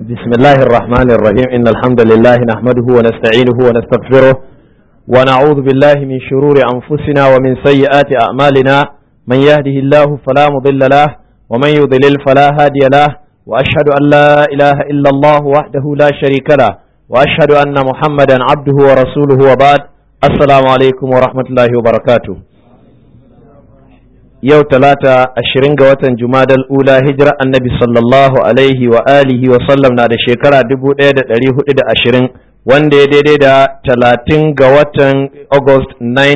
بسم الله الرحمن الرحيم إن الحمد لله نحمده ونستعينه ونستغفره ونعوذ بالله من شرور أنفسنا ومن سيئات أعمالنا من يهده الله فلا مضل له ومن يضلل فلا هادي له وأشهد أن لا إله إلا الله وحده لا شريك له وأشهد أن محمدا عبده ورسوله وبعد السلام عليكم ورحمة الله وبركاته yau talata ashirin ga watan jumadal ula hijira annabi sallallahu alaihi wa alihi wa sallam na da shekara dubu ɗaya da ɗari hudu da ashirin wanda ya daidai da talatin ga watan august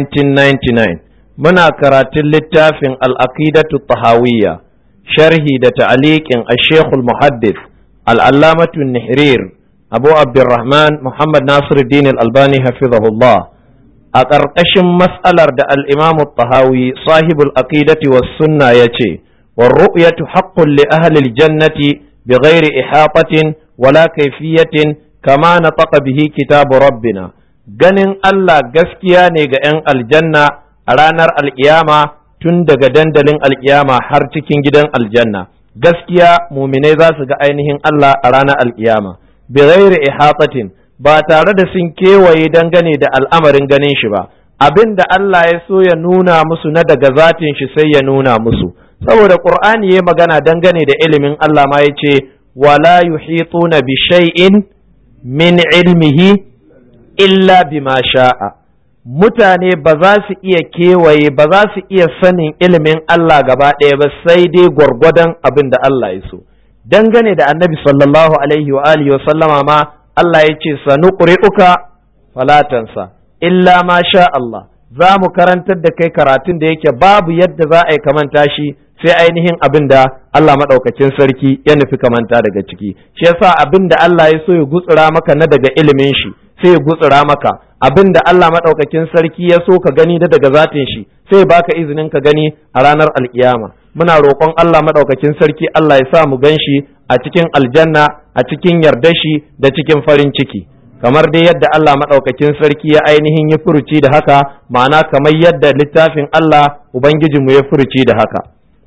1999 muna karatun littafin al'aqidatu tahawiyya sharhi da ta'aliƙin ashekul muhaddis al'allamatu nihrir abu abdurrahman muhammad nasiruddin albani hafizahullah a ƙarƙashin matsalar da al'imamu tahawi sahibul aqidati was sunna ya ce wa ru'yatu haqqun li ahlil jannati bi ghairi ihatatin wala kaifiyatin kama na bihi kitabu rabbina ganin Allah gaskiya ne ga ‘yan aljanna a ranar alƙiyama tun daga dandalin alƙiyama har cikin gidan aljanna gaskiya muminai za su ga ainihin Allah a ranar alƙiyama bi ghairi ihatatin ba tare da sun kewaye dangane da al'amarin ganin shi ba abin da Allah ya so ya nuna musu na daga zatin shi sai ya nuna musu saboda qur'ani ya magana dangane da ilimin Allah ma yace wala yuhituna bi shay'in min ilmihi illa bima sha'a mutane ba za su iya kewaye ba za su iya sanin ilimin Allah gaba ɗaya ba sai dai gwargwadon abin da Allah ya so dangane da annabi sallallahu alaihi wa alihi wa sallama ma Allah ya ce sanu ƙuri'uka falatansa illa ma sha Allah za mu karantar da kai karatun da yake babu yadda za a yi kamanta shi sai ainihin abin da Allah maɗaukakin sarki ya nufi kamanta daga ciki shi yasa abin da Allah ya so ya gutsura maka na daga ilimin shi sai ya gutsura maka abin da Allah maɗaukakin sarki ya so ka gani da daga zatin shi sai ya baka izinin ka gani a ranar alkiyama muna roƙon Allah maɗaukakin sarki Allah ya sa mu gan shi a cikin aljanna a cikin yardashi da cikin farin ciki kamar dai yadda Allah maɗaukakin sarki ya ainihin ya furuci da haka ma'ana kamar yadda littafin Allah Ubangijinmu ya furuci da haka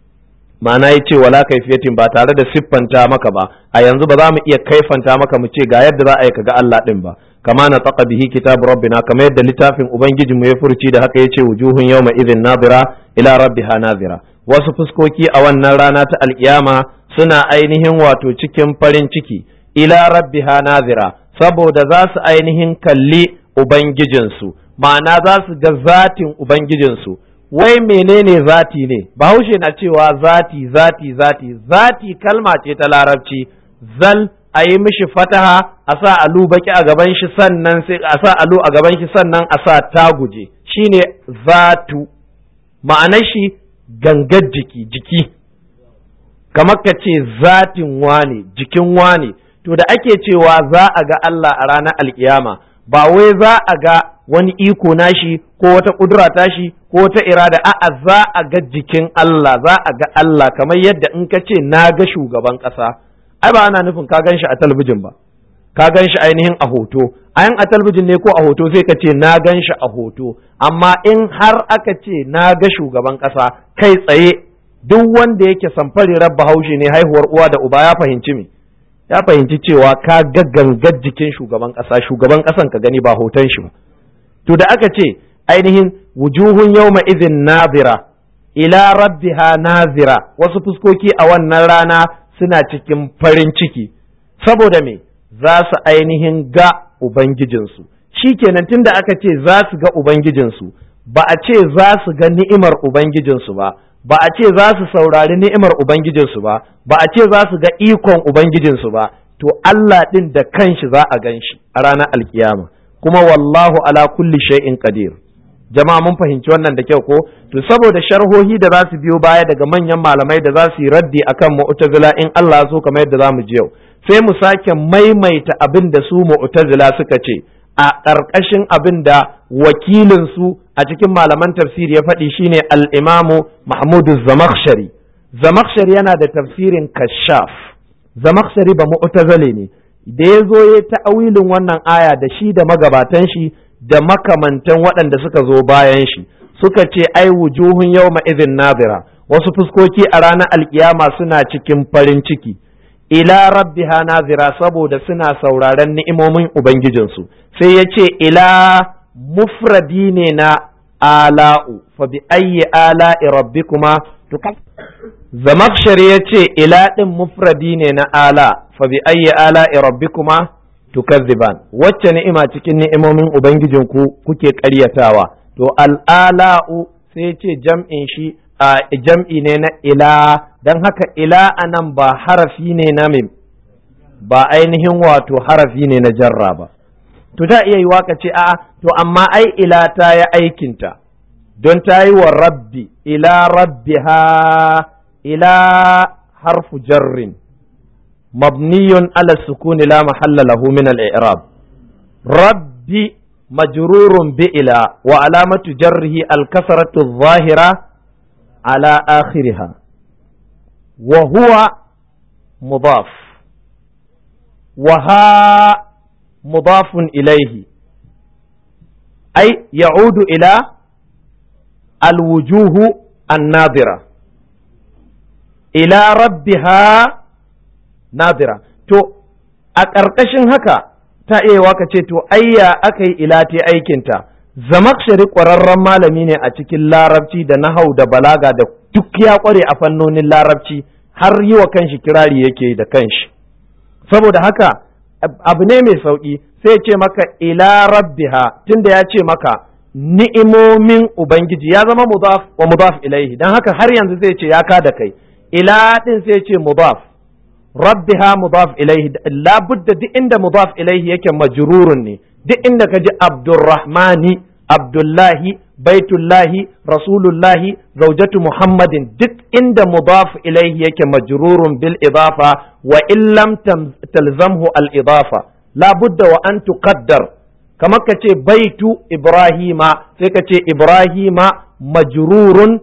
ma'ana ya ce wala kaifiyatin ba tare da siffanta maka ba a yanzu ba za mu iya kaifanta maka mu ce ga yadda za a yi kaga Allah ɗin ba kama na taqa bihi kitabu rabbina kamar yadda littafin Ubangijinmu ya furuci da haka ya ce wujuhun yawma idhin nadira ila rabbiha nadira wasu fuskoki a wannan rana ta alkiyama suna ainihin wato cikin farin ciki ila rabbiha nazira saboda za su ainihin kalli ubangijinsu ma'ana za su ga zatin ubangijinsu wai menene zati ne bahaushe na cewa zati zati zati zati kalma ce ta larabci zal a yi mishi fataha a sa alu baki a gaban shi sannan sai a sa alu a gaban shi sannan a sa taguje shine zatu ma'anar shi gangar jiki jiki kamar ka ce zatin wane jikin wane to da ake cewa za a ga Allah a ranar alkiyama ba wai za a ga wani iko nashi ko wata kudura tashi ko wata irada a'a za a ga jikin Allah za a ga Allah kamar yadda in ka ce na ga shugaban ƙasa ai ba ana nufin ka gan shi a talabijin ba ka gan shi ainihin a hoto ayan a talabijin ne ko a hoto sai ka ce na gan shi a hoto amma in har aka ce na ga shugaban ƙasa kai tsaye duk wanda yake samfari rabba haushi ne haihuwar uwa da uba ya fahimci me ya fahimci cewa ka ga gangar jikin shugaban ƙasa shugaban ƙasan ka gani ba hoton shi ba to da aka ce ainihin wujuhun yawma izin nazira ila rabbiha nazira wasu fuskoki a wannan rana suna cikin farin ciki saboda me za su ainihin ga ubangijinsu shikenan tunda aka ce za su ga ubangijinsu ba a ce za su ga ni'imar ubangijinsu ba ba a ce za su saurari ni'imar Ubangijinsu ba, ba a ce za su ga ikon Ubangijinsu ba, to Allah ɗin da kanshi za a gan shi a ranar alkiyama, kuma wallahu ala kulli shay'in qadir. Jama'a mun fahimci wannan da kyau ko? To saboda sharhohi da za su biyo baya daga manyan malamai da za su yi raddi akan mu'tazila in Allah so kamar yadda za mu ji yau. Sai mu sake maimaita abin da su mu'tazila suka ce a ƙarƙashin abin da wakilinsu a cikin malaman tafsiri ya faɗi shine al'imamu Mahmudu Zamakshari. Zamakshari yana da tafsirin kashaf. Zamakshari ba mu'tazale ne, da ya zo ya ta'awilin wannan aya da shi da magabatan shi da makamantan waɗanda suka zo bayan shi, suka ce ai wujuhun yau izin nazira, wasu fuskoki a ranar alkiyama suna cikin farin ciki. ila rabbiha nazira saboda suna sauraron ni'imomin ubangijinsu sai ya ce ila mufradi ne na ala'u fa bi ayyi ala'i rabbikuma zamakshari ya ce ila ɗin mufradi ne na ala fa bi ayyi ala'i rabbikuma tukazziban wacce ni'ima cikin ni'imomin ubangijinku kuke ƙaryatawa to al'ala'u sai ce jam'in shi a jam'i ne na ila don haka ila anan ba harafi ne na mim ba ainihin wato harafi ne na jarra ba to ta iya yi waka ce a'a to amma ai ila ta ya aikinta don ta yi wa rabbi ila rabbiha ila harfu jarrin mabniyun ala sukuni la mahalla lahu min al-i'rab rabbi majrurun bi ila wa alamatu jarrihi al-kasratu adh-dhahira ala akhiriha wa huwa mudaf wa ha mudafun ilayhi ay ya'udu ila الوجوه الناظرة إلى ربها ناظرة to a ƙarƙashin haka ta iya waka ce to ayya aka yi ila ta aikinta zamakshari ƙwararren malami ne a cikin larabci da nahau da balaga da duk ya ƙware a fannonin larabci har yi wa kanshi kirari yake da kanshi saboda haka abu ne mai sauƙi sai ce maka ila rabbiha tunda ya ce maka ni'imomin Ubangiji ya zama mudaf wa mudaf ilaihi don haka har yanzu zai ce ya kada kai ila din sai ce mudaf rabbiha mudaf ilaihi labudda duk inda mudaf ilaihi yake majrurun ne duk inda ka ji abdurrahmani abdullahi baitullahi rasulullahi zaujatu muhammadin duk inda mudaf ilaihi yake majrurun bil idafa wa illam talzamhu al idafa labudda wa an tuqaddar kamar ka ce baitu ibrahima sai ka ce ibrahima majrurun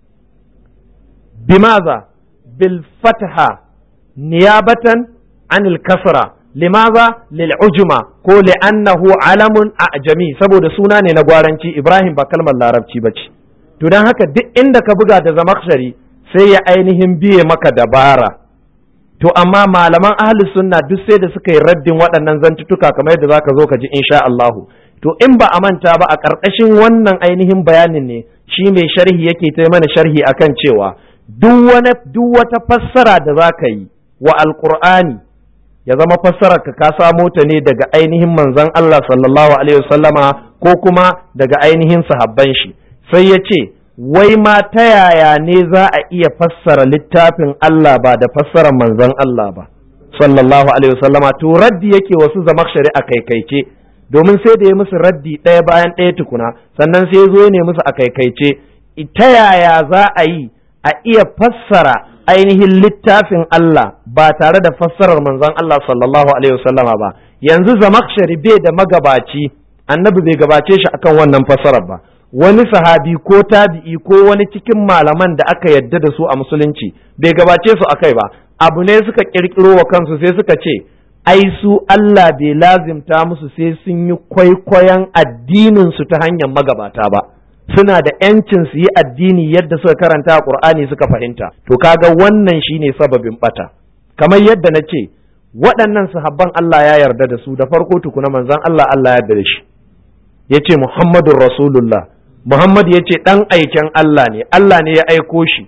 bimaza bil fatha niyabatan anil kasra limaza lil ujma ko li'annahu alamun a'jami saboda suna ne na gwaranci ibrahim ba kalmar larabci bace to dan haka duk inda ka buga da zamakshari sai ya ainihin biye maka dabara to amma malaman ahli sunna duk sai da suka yi raddin waɗannan zantutuka kamar yadda zaka zo ka ji insha Allahu to in ba a manta ba a ƙarƙashin wannan ainihin bayanin ne shi mai sharhi yake ta mana sharhi akan cewa duk wani duk wata fassara da zaka yi wa alqur'ani ya zama fassarar ka ka samo ta ne daga ainihin manzon Allah sallallahu alaihi wasallama ko kuma daga ainihin sahabban shi sai ya ce wai ma ta yaya ne za a iya fassara littafin Allah ba da fassarar manzon Allah ba sallallahu alaihi wasallama to raddi yake wasu zama shari'a kaikaice domin sai da ya musu raddi ɗaya bayan ɗaya tukuna sannan sai ya zo ne musu a kaikaice ta yaya za a yi a iya fassara ainihin littafin Allah ba tare da fassarar manzon Allah sallallahu alaihi wasallama ba yanzu zamakshari bai da magabaci annabi bai gabace shi akan wannan fassarar ba wani sahabi ko tabi'i ko wani cikin malaman da aka yadda da su a musulunci bai gabace su akai ba abu ne suka kirkiro wa kansu sai suka ce ai su Allah bai lazimta musu sai sun yi kwaikwayon addinin su ta hanyar magabata ba suna da yancin su yi addini yadda suka karanta a Qur'ani suka fahimta to kaga wannan shine sababin bata kamar yadda na ce waɗannan sahabban Allah ya yarda da su da farko tukuna manzon Allah Allah ya yarda da shi yace Muhammadur Rasulullah Muhammad ya ce ɗan aiken Allah ne, Allah ne ya aiko shi.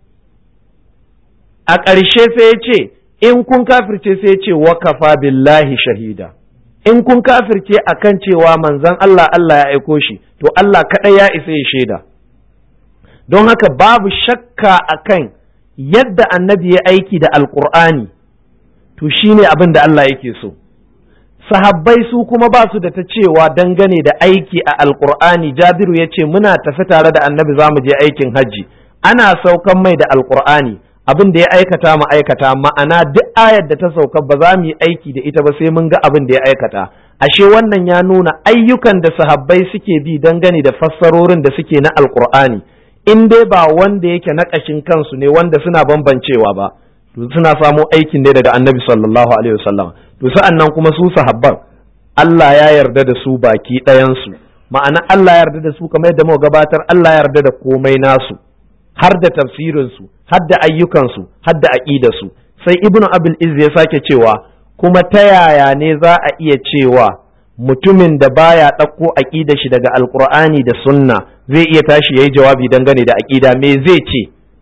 A ƙarshe sai ya ce, in kun kafirce sai ya ce wakafa billahi shahida. In kun kafirce a kan cewa manzan Allah Allah ya aiko shi, to Allah kaɗai ya isa ya shaida. Don haka babu shakka a kan yadda annabi ya aiki da Alƙur'ani, to shi ne abin da Allah yake so. sahabbai su kuma ba su da ta cewa dangane da aiki a alkur'ani jabiru ya ce muna tafi tare da annabi za mu je aikin hajji ana saukan mai da alkur'ani abin da ya aikata mu aikata ma'ana duk ayar da ta sauka ba za mu yi aiki da ita ba sai mun ga abin da ya aikata ashe wannan ya nuna ayyukan da sahabbai suke bi dangane da fassarorin da suke na alkur'ani in dai ba wanda yake na ƙashin kansu ne wanda suna bambancewa ba to suna samo aikin ne daga annabi sallallahu alaihi wasallam to sa'an nan kuma su sahabban Allah ya yarda da su baki ɗayansu ma'ana Allah ya yarda da su kamar yadda muka gabatar Allah ya yarda da komai nasu har da tafsirinsu har da ayyukansu har da aƙidarsu sai ibnu abul izz ya sake cewa kuma ta yaya ne za a iya cewa mutumin da baya ɗauko aƙida shi daga alkur'ani da sunna zai iya tashi ya yi jawabi dangane da aƙida me zai ce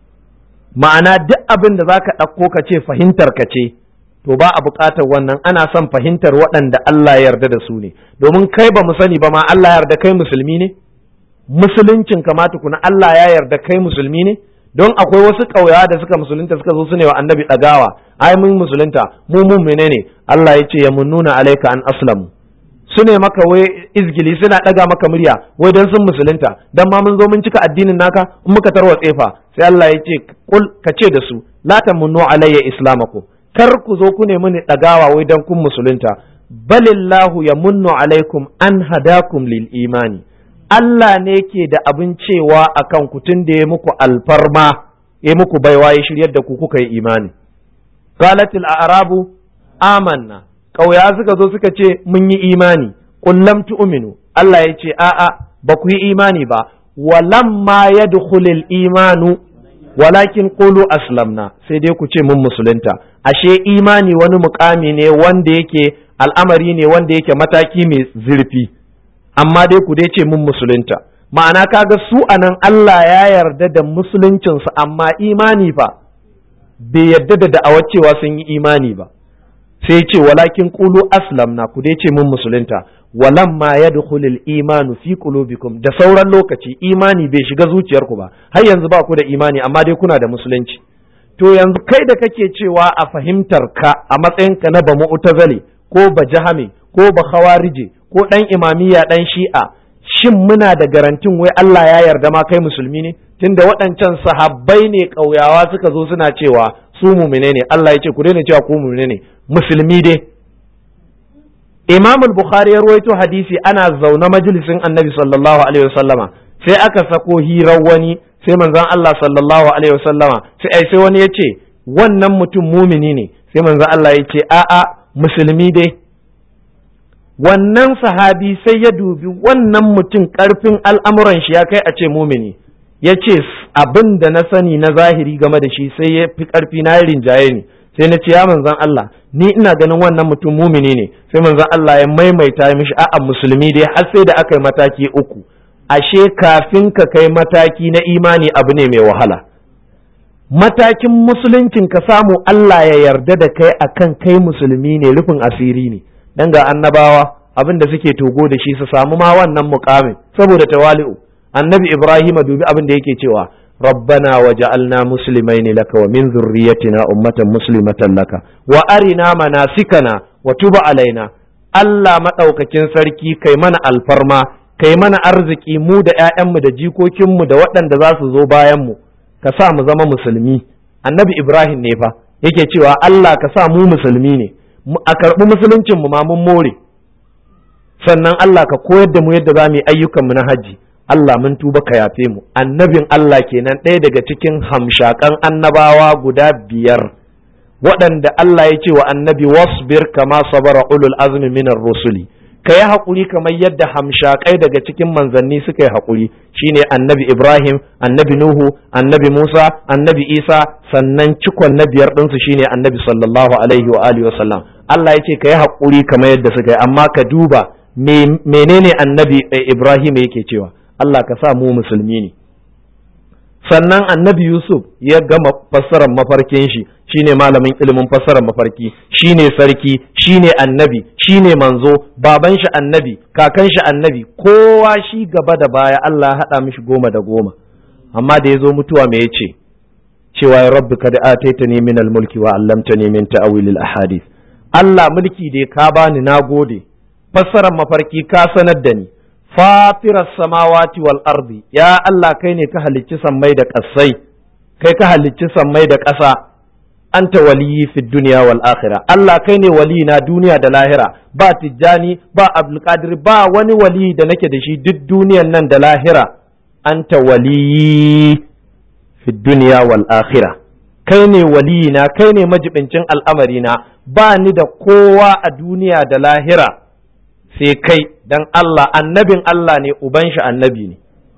ma'ana duk abin da za ka ɗauko ka ce fahimtar ka ce to ba a buƙatar wannan ana son fahimtar waɗanda Allah ya yarda da su ne domin kai ba mu sani ba ma Allah ya yarda kai musulmi ne musuluncin kamata kuna Allah ya yarda kai musulmi ne don akwai wasu ƙauyawa da suka musulunta suka zo su ne wa annabi ɗagawa ai mun musulunta mu mun menene Allah ya ce ya munnuna alaika an aslamu su ne maka wai izgili suna ɗaga maka murya wai don sun musulunta dan ma mun zo mun cika addinin naka in muka tarwa tsefa sai Allah ya ce kul ka ce da su la tamunnu alayya islamakum kar ku zo ku ne mini ɗagawa wai dan kun musulunta balillahu yamunnu alaikum an hadakum lil imani Allah ne ke da abin cewa akan ku tun da ya muku alfarma ya muku baiwa ya shiryar da ku kuka yi imani qalatil a'rabu amanna ƙauya suka zo suka ce mun yi imani kullum tu'minu Allah ya ce a'a ba ku yi imani ba walamma yadkhulul imanu walakin qulu aslamna sai dai ku ce mun musulunta ashe imani wani mukami ne wanda yake al'amari ne wanda yake mataki mai zurfi amma dai ku dai ce mun musulunta ma'ana kaga su anan Allah ya yarda da musuluncinsu amma imani fa bai yarda da da'awar cewa sun yi imani ba sai ce walakin qulu aslamna ku dai ce mun musulunta walamma yadkhulul imanu fi qulubikum da sauran lokaci imani bai shiga zuciyarku ba har yanzu ba ku da imani amma dai kuna da musulunci to yanzu kai da kake cewa a fahimtar ka a matsayinka na ba mu'tazali ko ba jahame ko ba khawarije ko dan imamiyya dan shi'a shin muna da garantin wai Allah ya yarda ma kai musulmi ne tunda waɗancan sahabbai ne ƙauyawa suka zo suna cewa su mumine ne Allah ya ce ku daina cewa ku mumine ne musulmi dai Imam al-Bukhari ya ruwaito hadisi ana zaune majalisin Annabi sallallahu alaihi wasallama sai aka sako hirar wani sai manzon Allah sallallahu alaihi wasallama sai ai sai wani ya ce wannan mutum mumini ne sai manzon Allah ya ce a'a musulmi dai wannan sahabi sai ya dubi wannan mutum karfin al'amuran shi ya kai a ce mumini ya ce abin da na sani na zahiri game da shi sai ya fi karfi na rinjaye ni sai na ce ya manzan Allah ni ina ganin wannan mutum mumini ne sai manzan Allah ya maimaita mishi a'a musulmi dai har sai da aka yi mataki uku ashe kafin ka kai mataki na imani abu ne mai wahala matakin musuluncin ka samu Allah ya yarda da kai akan kai musulmi ne rufin asiri ne dan ga annabawa abin da suke togo da shi su samu ma wannan mukamin saboda tawali'u annabi Ibrahim dubi abin da yake cewa ربنا وجعلنا مسلمين لك ومن ذريتنا أمة مسلمة لك وأرنا مناسكنا وتب علينا Allah maɗaukakin sarki kai mana alfarma kai mana arziki mu da ‘ya'yanmu da jikokinmu da waɗanda za su zo bayanmu ka sa mu zama musulmi annabi Ibrahim ne fa yake cewa Allah ka sa mu musulmi ne a karɓi musuluncinmu ma mun more sannan Allah ka koyar da mu yadda za mu yi ayyukanmu na hajji Allah mun tuba ka yafe mu annabin Allah kenan ɗaya daga cikin hamshakan annabawa guda biyar waɗanda Allah ya ce wa annabi wasbir kama sabara ulul azmi minar rusuli ka yi haƙuri kamar yadda hamshakai daga cikin manzanni suka yi haƙuri shine annabi Ibrahim annabi Nuhu annabi Musa annabi Isa sannan cikon na biyar ɗinsu shine annabi sallallahu alaihi wa alihi wa sallam Allah ya ce ka yi haƙuri kamar yadda suka yi amma ka duba menene annabi Ibrahim yake cewa Allah ka sa mu musulmi ne sannan annabi Yusuf ya gama fassarar mafarkin shi shine malamin ilimin fassarar mafarki shine sarki shine annabi shine manzo baban shi annabi kakan shi annabi kowa shi gaba da baya Allah haɗa mishi goma da goma amma da ya zo mutuwa me yace cewa ya rabbi kad ataitani min al-mulki wa 'allamtani min ta'wil al-ahadith Allah mulki da ka bani nagode fassarar mafarki ka sanar da ni fatirar samawati wal ardi ya Allah kai ne ka halicci sammai da ƙasai kai ka halicci sammai da ƙasa anta waliyi fi duniya wal akhirah Allah kai ne wali na duniya da lahira ba tijjani ba abdulkadir ba wani wali da nake da shi duk duniyan nan da lahira anta waliyi fi duniya wal akhirah kai ne wali na kai ne majibincin al'amari na ba ni da kowa a duniya da lahira sai kai dan Allah annabin Allah ne uban shi annabi ne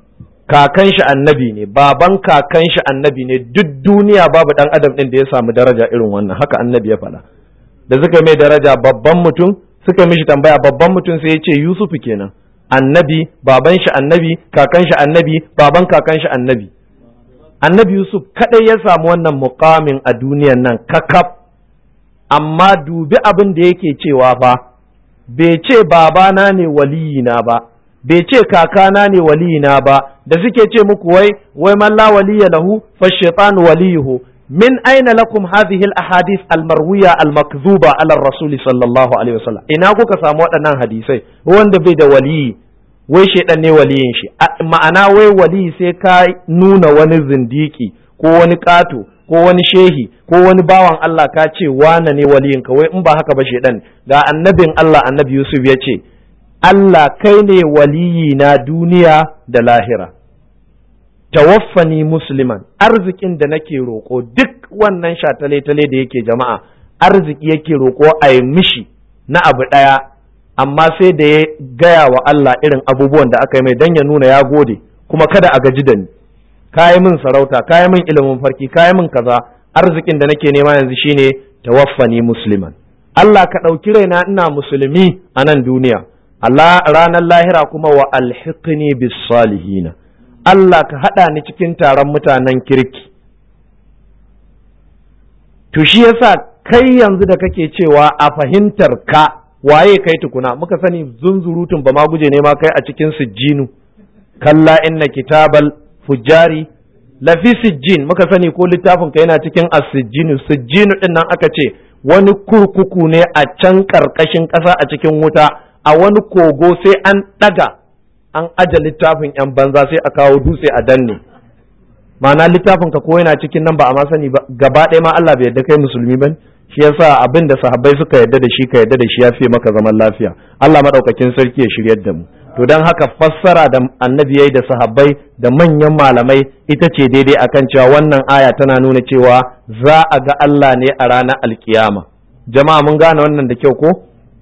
kakan shi annabi ne baban kakan shi annabi ne duk duniya babu dan adam din da ya samu daraja irin wannan haka annabi ya faɗa da suka mai daraja babban mutum suka mishi tambaya babban mutum sai ya ce Yusufu kenan annabi baban shi annabi kakan shi annabi baban kakan shi annabi annabi Yusuf kadai ya samu wannan mukamin a duniyan nan kakaf amma dubi abin da yake cewa fa bai ce babana ne waliyina ba bai ce kakana ne waliyina ba da suke ce muku wai wai man la waliya lahu fa shaytanu waliyuhu min aina lakum hadhihi al ahadith al marwiya al makdhuba ala rasul sallallahu alaihi wasallam ina kuka samu waɗannan hadisai wanda bai da waliyi wai shaidan ne waliyin shi ma'ana wai waliyi sai ka nuna wani zindiki ko wani ƙato ko wani shehi ko wani bawan Allah ka ce wane ne waliyin ka wai in ba haka ba shaidan ga annabin Allah annabi Yusuf ya ce Allah kai ne waliyi na duniya da lahira tawaffani musliman arzikin da nake roƙo duk wannan shatale-tale da yake jama'a arziki yake roƙo a yi mishi na abu ɗaya amma sai da ya gaya wa Allah irin abubuwan da aka yi mai don ya nuna ya gode kuma kada a gaji da ni kayi min sarauta kayi min ilimin farki kayi min kaza arzikin da nake nema yanzu shine tawaffani musliman Allah ka ɗauki raina ina musulmi a nan duniya Allah ranar lahira kuma wa alhiqni bis salihina Allah ka haɗa ni cikin taron mutanen kirki to shi yasa kai yanzu da kake cewa a fahimtar ka waye kai tukuna muka sani zunzurutun ba ma guje ne ma kai a cikin sijjinu kalla inna kitabal fujari lafi sijjin muka sani ko littafin ka yana cikin as-sijjinu sijjinu din nan aka ce wani kurkuku ne a can karkashin ƙasa a cikin wuta a wani kogo sai an ɗaga an aje littafin yan banza sai a kawo dutse a danne ma'ana littafin ka ko yana cikin nan ba a ma sani ba gaba ɗaya ma Allah bai yarda kai musulmi ba shi yasa abin da sahabbai suka yarda da shi ka yarda da shi ya fi maka zaman lafiya Allah madaukakin sarki ya shiryar da mu to dan haka fassara da annabi yayi da sahabbai da manyan malamai ita ce daidai akan cewa wannan aya tana nuna cewa za a ga Allah ne a ranar alkiyama jama'a mun gane wannan da kyau ko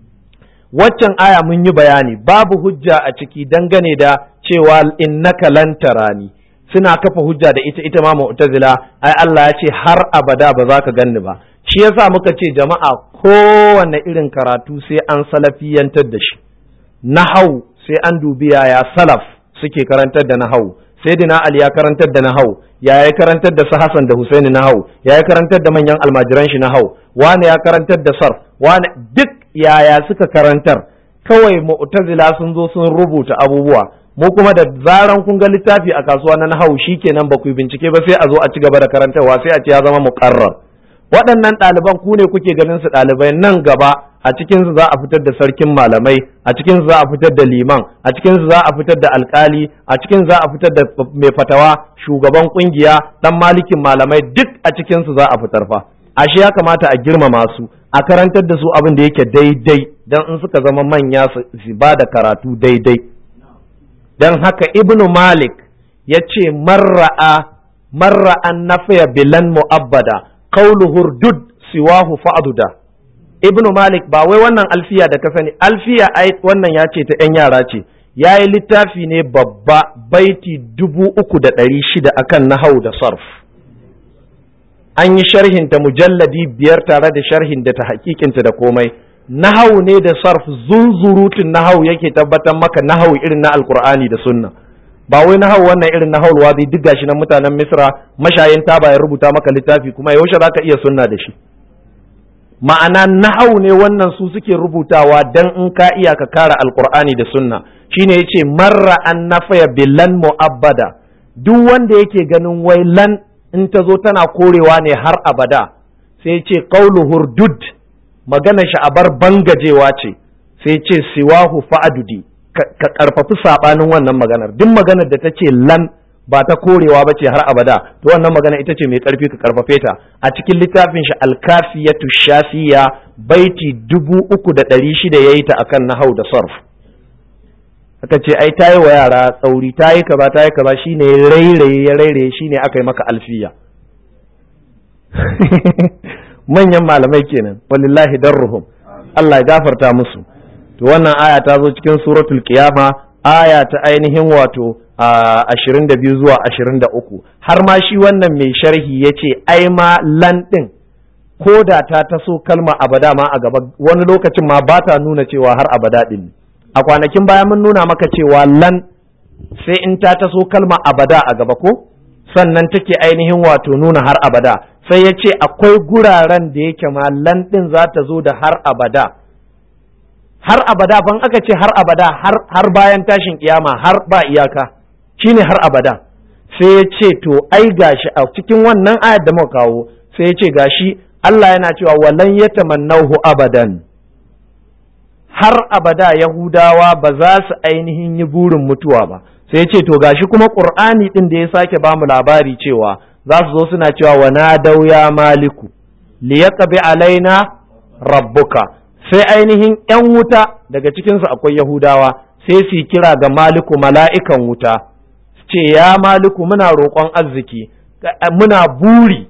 waccan aya mun yi bayani babu hujja a ciki dangane da cewa innaka lan tarani suna kafa hujja da ita ita ma mu'tazila ai Allah ya ce har abada ba za ka ganni ba shi yasa muka ce jama'a kowanne irin karatu sai an salafiyantar da shi nahau sai an dubi yaya salaf suke karantar da nahau sayyidina ali ya karantar da nahau ya ya karantar da su hasan da husaini nahau ya ya karantar da manyan almajiran shi nahau wani ya karantar da sarf wani duk yaya suka karantar kawai mu'tazila sun zo sun rubuta abubuwa mu kuma da zaran kun ga littafi a kasuwa na nahau kenan ba ku bincike ba sai a zo a ci gaba da karantarwa sai a ce ya zama muqarrar waɗannan ɗaliban ku ne kuke ganin su ɗalibai nan gaba a cikin su za a fitar da sarkin malamai a cikin su za a fitar da liman a cikin su za a fitar da alkali a cikin za a fitar da mai fatawa shugaban kungiya dan malikin malamai duk a cikin su za a fitar fa ashe ya kamata a girmama su a karantar da su abin da yake daidai dan in suka zama manya su ba da karatu daidai dan haka ibnu malik ya ce marra'a marra'an nafiya bilan mu'abbada qawlu hurdud siwahu fa'duda ibnu malik ba wai wannan alfiya da ka sani alfiya ai wannan ya ce ta yan yara ce ya yi littafi ne babba baiti dubu uku da ɗari shida akan nahau da sarf an yi sharhinta mujalladi biyar tare da sharhin da ta hakikinta da komai nahau ne da sarf zunzurutun nahau yake tabbatar maka nahau irin na alkur'ani da sunna ba wai nahau wannan irin nahau wazi duk gashi nan mutanen misra mashayin taba ya rubuta maka littafi kuma yaushe zaka iya sunna da shi ma'ana nahau ne wannan su suke rubutawa dan in ka iya ka kara alkur'ani da sunna shine yace marra an nafaya bilan mu'abbada duk wanda yake ganin wai lan in ta zo tana korewa ne har abada sai ce qaulu hurdud magana shi a bar bangajewa ce sai ce siwahu fa'adudi ka karfafi sabanin wannan maganar duk maganar da ta ce lan ba ta korewa ba ce har abada to wannan magana ita ce mai karfi ka karfafe ta a cikin littafin shi alkafiyatu shafiya baiti dubu uku da ɗari shida ya yi ta akan nahau da sarf aka ce ai ta yi wa yara tsauri ta yi kaza ta yi kaza shine rairaye ya rairaye shine aka yi maka alfiya manyan malamai kenan walillahi darruhum Allah ya gafarta musu to wannan aya ta zo cikin suratul qiyama aya ta ainihin wato ashirin da biyu zuwa ashirin da uku har ma shi wannan mai sharhi ya ce ai ma lan ɗin ko da ta taso kalma abada ma a gaba wani lokacin ma ba ta nuna cewa har abada ɗin a kwanakin baya mun nuna maka cewa lan sai in ta taso kalma abada a gaba ko sannan take ainihin wato nuna har abada sai ya ce akwai guraren da yake ma lan ɗin za ta zo da har abada har abada ban aka ce har abada har bayan tashin kiyama har ba iyaka shine har abada sai ya ce to ai gashi a cikin wannan ayar da muka kawo sai ya ce gashi Allah yana cewa walan yatamannahu abadan har abada yahudawa ba za su ainihin yi burin mutuwa ba sai ya ce to gashi kuma qur'ani din da ya sake bamu labari cewa za su zo suna cewa wa nadau ya maliku liyaqbi alaina rabbuka sai ainihin ‘yan wuta daga cikinsu akwai Yahudawa sai su kira ga maliku mala'ikan wuta ce ya maliku muna roƙon arziki muna buri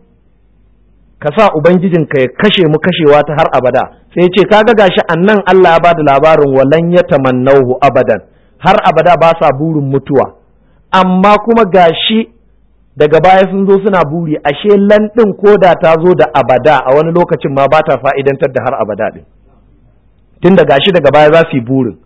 ka sa Ubangijinka ya kashe mu kashewa ta har abada sai ce kaga gashi annan Allah ya bada labarin walan ya tamannahu abadan har abada ba sa burin mutuwa amma kuma gashi daga baya sun zo suna buri ashe landin koda ta zo da abada a wani lokacin ma ba ta fa'idantar da har abada din tun da gashi daga baya za su yi burin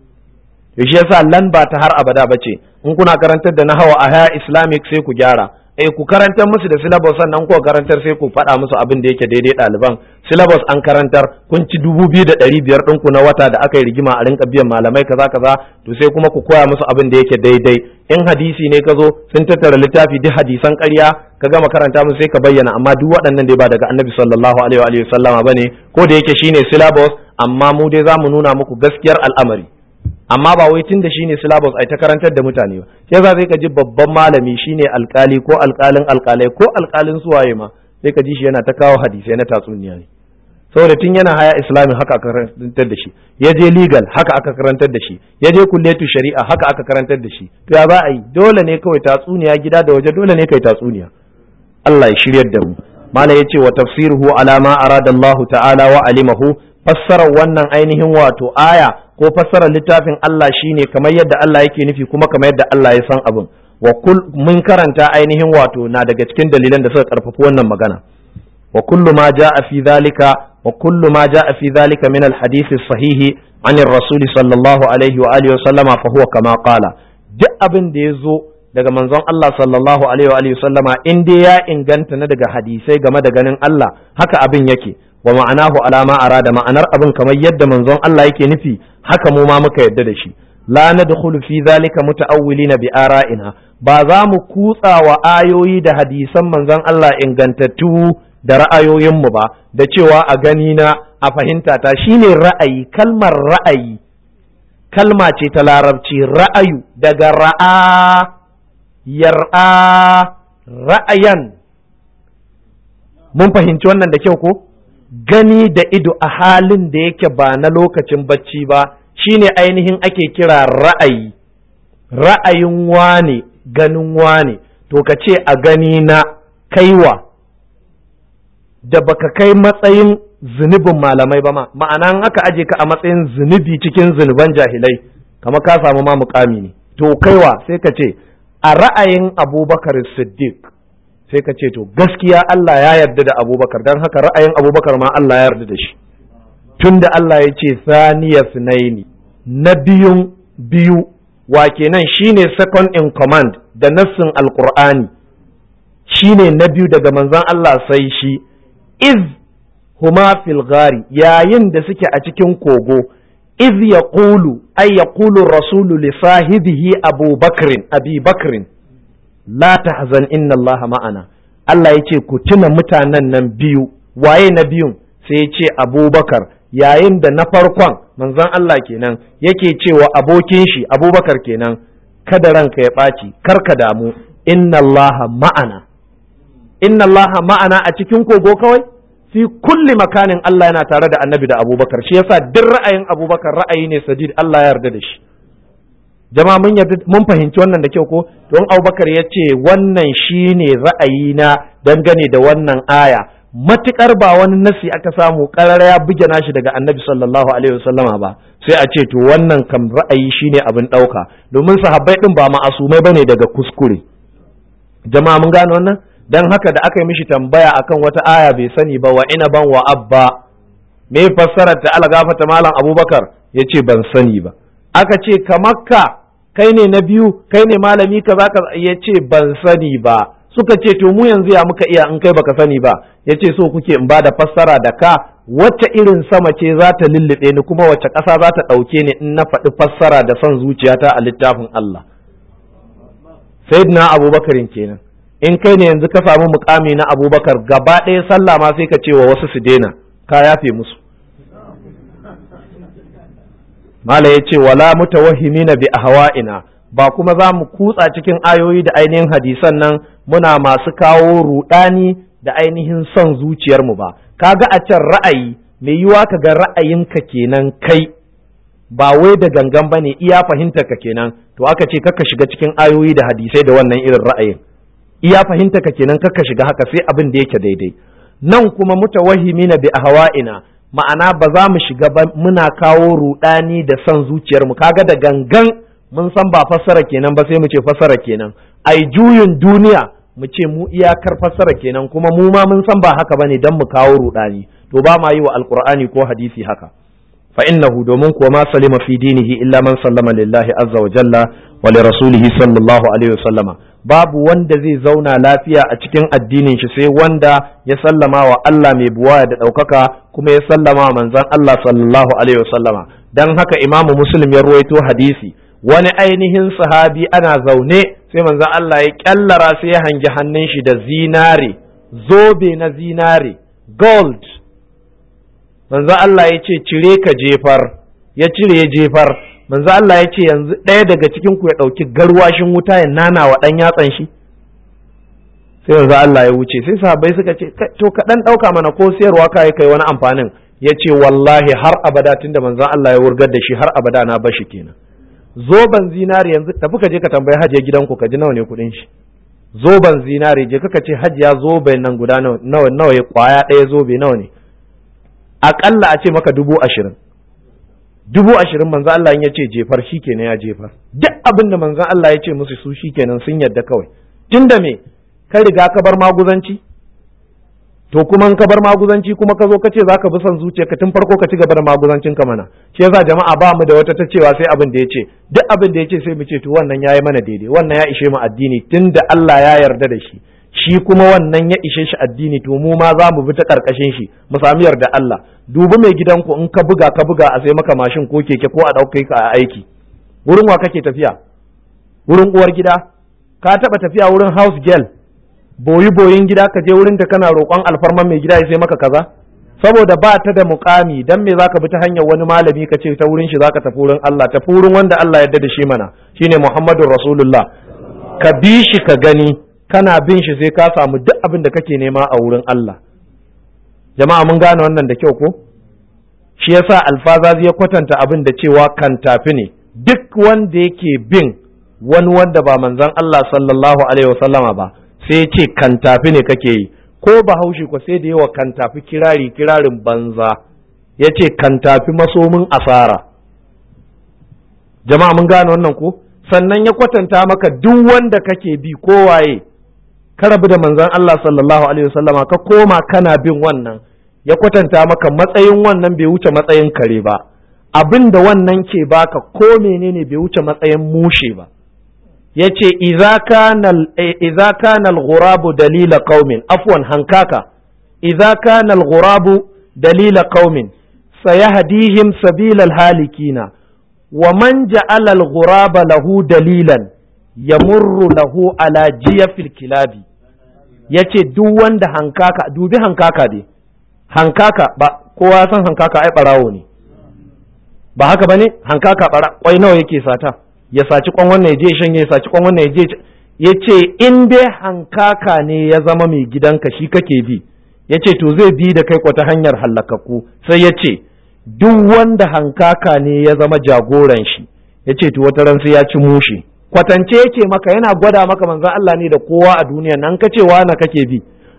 shi yasa lan ba ta har abada ba ce in kuna karantar da nahawa a haya islamic sai ku gyara eh ku karantar musu da syllabus sannan ku karantar sai ku faɗa musu abin da yake daidai ɗaliban syllabus an karantar kun ci dubu biyu da ɗari biyar ɗinku na wata da aka yi rigima a rinka biyan malamai kaza kaza to sai kuma ku koya musu abin da yake daidai in hadisi ne ka zo sun tattara littafi duk hadisan ƙarya ka gama karanta musu sai ka bayyana amma duk waɗannan dai ba daga annabi sallallahu alaihi wa sallama bane ko da yake shine syllabus amma mu dai za mu nuna muku gaskiyar al'amari amma ba wai tun da shine syllabus ai ta karantar da mutane ba sai za sai ka ji babban malami shine alkali ko alkalin alkalai ko alkalin suwaye ma sai ka ji shi yana ta kawo hadisai na tatsuniya ne saboda tun yana haya islami haka aka karantar da shi ya je legal haka aka karantar da shi ya je kulletu shari'a haka aka karantar da shi to ya za a yi dole ne kawai tatsuniya gida da waje dole ne kai tatsuniya Allah ya shiryar da mu malam yace wa tafsiruhu ala ma arada Allah ta'ala wa alimahu fassarar wannan ainihin wato aya ko fassarar littafin Allah shine kamar yadda Allah yake nufi kuma kamar yadda Allah ya san abin wa kul mun karanta ainihin wato na daga cikin dalilan da suka karfafi wannan magana wa kullu ma jaa fi dhalika wa kullu ma jaa fi dhalika min al-hadith as-sahih an ar-rasul sallallahu alaihi wa alihi wa sallama fa huwa kama qala duk abin da yazo daga manzon Allah sallallahu alaihi wa alihi sallama in dai ya inganta na daga hadisai game da ganin Allah haka abin yake wa ma'anahu alama arada ma'anar abin kamar yadda manzon Allah yake nufi haka mu ma muka yadda da shi la nadkhulu fi zalika muta'awwilina bi ara'ina ba za mu kutsa wa ayoyi da hadisan manzon Allah ingantattu da ra'ayoyinmu ba da cewa a gani na a fahimta ta shine ra'ayi kalmar ra'ayi kalma ce ta larabci ra'ayu daga ra'a yar'a ra'ayan mun fahimci wannan da kyau ko gani da ido a halin da yake ba na lokacin bacci ba shine ainihin ake kira ra'ayi ra'ayin wane ganin wane to ka ce a gani na kaiwa da baka kai matsayin zunubin malamai ba ma ma'ana aka aje ka a matsayin zunubi cikin zunuban jahilai kama ka samu ma mukami ne to kaiwa sai ka ce a ra'ayin abubakar siddiq sai ka ce to gaskiya Allah ya yarda da abubakar don haka ra'ayin abubakar ma Allah ya yarda da shi tun da Allah ya ce saniya sunaini na biyun biyu wa kenan shine second in command da nassin alqur'ani shine na biyu daga manzon Allah sai shi iz huma fil ghari yayin da suke a cikin kogo iz yaqulu ay yaqulu rasulu li sahibihi Abu Bakrin Abi Bakrin la tahzan inna Allah ma'ana Allah ya ce ku tuna mutanen nan biyu waye na biyun sai ya ce Abubakar yayin da na farkon manzon Allah kenan yake cewa abokin shi Abubakar kenan kada ranka ya ɓaci kar ka damu inna Allah ma'ana inna Allah ma'ana a cikin kogo kawai fi kulli makanin Allah yana tare da annabi da abubakar shi yasa duk ra'ayin abubakar ra'ayi ne sadid Allah ya yarda da shi jama'a mun yarda mun fahimci wannan da kyau ko don abubakar ya ce wannan shine ra'ayi na dangane da wannan aya matukar ba wani nasi aka samu karara ya buge nashi daga annabi sallallahu alaihi wasallama ba sai a ce to wannan kam ra'ayi shine abin ɗauka domin sahabbai din ba ma'asumai bane daga kuskure jama'a mun gane wannan dan haka da aka yi mishi tambaya akan wata aya bai sani ba wa inaban wa abba me fassarar ta ala gafata malam abubakar yace ban sani ba aka ce kamakka kai ne na biyu kai ne malami kaza ka yace ban sani ba suka ce to mu yanzu ya muka iya in kai baka sani ba yace so kuke in ba da fassara da ka wacce irin sama ce za ta lullube ni kuma wacce ƙasa za ta ɗauke ni in na faɗi fassara da son zuciyata a littafin Allah sayyidina abubakarin kenan in kai ne yanzu ka samu mukami na abubakar gaba ɗaya sallah ma sai ka ce wa wasu su daina ka yafe musu mala ya ce wala mutawahhimina bi ahwa'ina ba kuma za mu kutsa cikin ayoyi da ainihin hadisan nan muna masu kawo rudani da ainihin son zuciyarmu ba kaga a can ra'ayi mai yiwa ka ga ra'ayinka kenan kai ba wai da gangan bane iya fahimtar ka kenan to aka ce kaka shiga cikin ayoyi da hadisai da wannan irin ra'ayin iya fahimtar ka kenan kaka shiga haka sai abin da yake daidai nan kuma mutawahhimina bi ahwa'ina ma'ana ba za mu shiga ba muna kawo rudani da son zuciyarmu kaga da gangan mun san ba fassara kenan ba sai mu ce fassara kenan ai juyin duniya mu ce mu iyakar fassara kenan kuma mu ma mun san ba haka bane dan mu kawo rudani to ba ma yi wa alqur'ani ko hadisi haka fa innahu domin kuwa ma salima fi dinihi illa man sallama lillahi azza wa jalla wa li rasulihi sallallahu alaihi wa sallama babu wanda zai zauna lafiya a cikin addinin shi sai wanda ya sallama wa Allah mai buwaya da ɗaukaka kuma ya sallama wa manzon Allah sallallahu alaihi wa sallama dan haka imamu muslim ya ruwaito hadisi wani ainihin sahabi ana zaune sai manzon Allah ya kyallara sai ya hangi hannun shi da zinare zobe na zinare gold manzon Allah ya ce cire ka jefar ya cire ya jefar manzo Allah ya ce yanzu ɗaya daga cikin ku ya ɗauki garwashin wuta ya nana wa ɗan yatsan shi sai manzo Allah ya wuce sai sahabbai suka ce to ka ɗan ɗauka mana ko sayarwa kai kai wani amfanin ya ce wallahi har abada tunda manzo Allah ya wurgar da shi har abada na bashi kenan zoban zinari yanzu tafi ka je ka tambayi hajiya gidanku ka ji nawa ne kuɗin shi zoban zinari je kaka ce hajiya zoben nan guda nawa nawa ya kwaya ɗaya zobe nawa ne aƙalla a ce maka dubu ashirin dubu ashirin manzo Allah ya ce jefar shi kenan ya jefar duk abin da manzo Allah ya ce musu su shi kenan sun yadda kawai tunda me ka riga ka bar maguzanci to kuma ka bar maguzanci kuma ka zo ka ce za ka bi son zuciya ka tun farko ka ci gaba da maguzancin ka mana shi yasa jama'a ba mu da wata ta cewa sai abin da ya ce duk abin da ya ce sai mu ce to wannan yayi mana daidai wannan ya ishe mu addini tunda Allah ya yarda da shi shi kuma wannan ya ishe shi addini to mu ma za mu bi ta karkashin shi mu sami yarda Allah dubi mai gidanku in ka buga ka buga a sai maka mashin ko keke ko a ɗauke ka a aiki wurin wa kake tafiya wurin uwar gida ka taɓa tafiya wurin house girl boyi boyin gida ka je wurin ta kana roƙon alfarman mai gida ya sai maka kaza saboda ba ta da muƙami dan me zaka bi ta hanyar wani malami ka ce ta wurin shi zaka tafi wurin Allah tafi wurin wanda Allah yarda da shi mana shine Muhammadur Rasulullah ka bi shi ka gani kana bin shi sai ka samu duk abin da kake nema a wurin Allah jama'a mun gane wannan da kyau ko shi yasa alfazazi ya kwatanta abin da cewa kan tafi ne duk wanda yake bin wani wanda ba manzon Allah sallallahu alaihi wasallama ba sai ya ce kan tafi ne kake yi ko bahaushe ko sai da yawa kan tafi kirari kirarin banza ya ce kan tafi masomin asara jama'a mun gane wannan ko sannan ya kwatanta maka duk wanda kake bi kowaye ka rabu da manzon Allah sallallahu alaihi wasallama ka koma kana bin wannan ya kwatanta maka matsayin wannan bai wuce matsayin kare ba abin da wannan ke baka ko menene bai wuce matsayin mushe ba yace idza kana idza kana al-ghurabu dalila qaumin afwan hankaka idza kana al-ghurabu dalila qaumin sayahdihim sabila al-halikina wa man ja'ala al-ghuraba lahu dalilan yamurru lahu ala jiyafil kilabi yace duk wanda hankaka dubi hankaka dai hankaka ba kowa san hankaka ai barawo ne ba haka bane hankaka bara kwai nawa yake sata ya saci kwan wannan ya je shanye ya saci kwan wannan ya je yace in dai hankaka ne ya zama mai gidanka shi kake bi yace to zai bi da kai kwata hanyar hallakakku sai yace duk wanda hankaka ne ya zama jagoran shi yace to wata ran sai ya ci mushi kwatance yake maka yana gwada maka manzon Allah ne da kowa a duniya nan kace na kake bi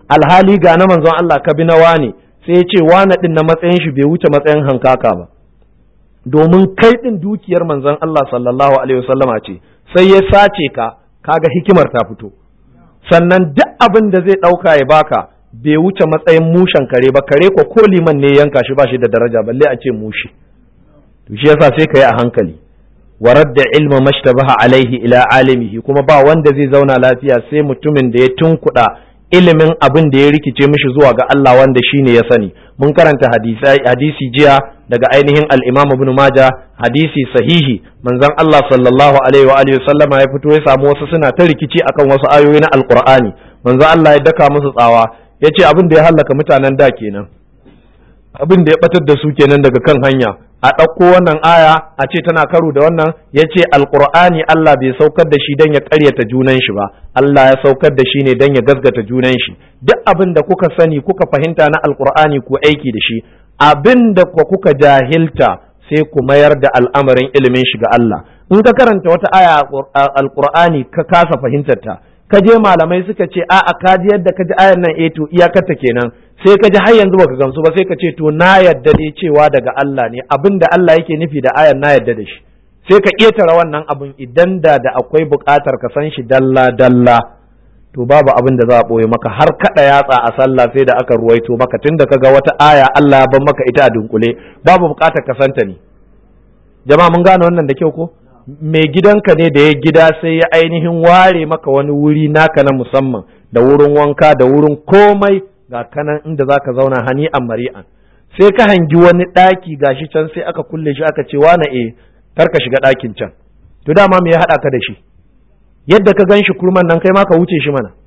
alhali ga na manzon Allah ka bi na wane sai ya ce wane din na matsayin shi bai wuce matsayin hankaka ba domin kai din dukiyar manzon Allah sallallahu alaihi wasallama ce sai ya sace ka kaga hikimar ta fito sannan duk abin da zai ɗauka ya baka bai wuce matsayin mushen kare ba kare ko ko liman ne yanka shi ba shi da daraja balle a ce mushi to shi yasa sai ka yi a hankali wa radda ilma mashtabaha alaihi ila alimihi kuma ba wanda zai zauna lafiya sai mutumin da ya tunkuɗa ilimin abin da ya rikice mishi zuwa ga Allah wanda shine ya sani mun karanta hadisi jiya daga ainihin al-Imam Ibn Majah hadisi sahihi manzon Allah sallallahu alaihi wa alihi sallama ya fito ya samu wasu suna ta rikici akan wasu ayoyi na Alqur'ani manzon Allah ya daka musu tsawa yace abin da ya hallaka mutanen da kenan abin da ya batar da su kenan daga kan hanya a ɗauko wannan aya a ce tana karo da wannan ya ce alƙur'ani Allah bai saukar da shi don ya ƙaryata junan shi ba Allah ya saukar da shi ne don ya gasgata junan shi duk abin da kuka sani kuka fahimta na alƙur'ani ku aiki da shi abin da kuka jahilta sai ku mayar da al'amarin ilimin shi ga Allah in ka karanta wata aya alƙur'ani ka kasa fahimtar ta ka je malamai suka ce a'a ka ji yadda ka ji ayan nan eh to iyakarta kenan sai ka ji har yanzu baka gamsu ba sai ka ce to na yadda dai cewa daga Allah ne abin da Allah yake nufi da ayan na yadda da shi sai ka ƙetare wannan abin idan da da akwai buƙatar ka san shi dalla dalla to babu abin da za a ɓoye maka har kaɗa yatsa a sallah sai da aka ruwaito maka tunda ka ga wata aya Allah ya ban maka ita a dunkule babu buƙatar ka santa ne jama'a mun gane wannan da kyau ko mai gidanka ne da ya gida sai ya ainihin ware maka wani wuri naka na musamman da wurin wanka da wurin komai ga kanan inda za ka zauna hani a mari'an sai ka hangi wani ɗaki gashi can sai aka kulle shi aka ce wane e kar ka shiga ɗakin can to dama me ya haɗa ka da shi yadda ka gan shi kurman nan kai ma ka wuce shi mana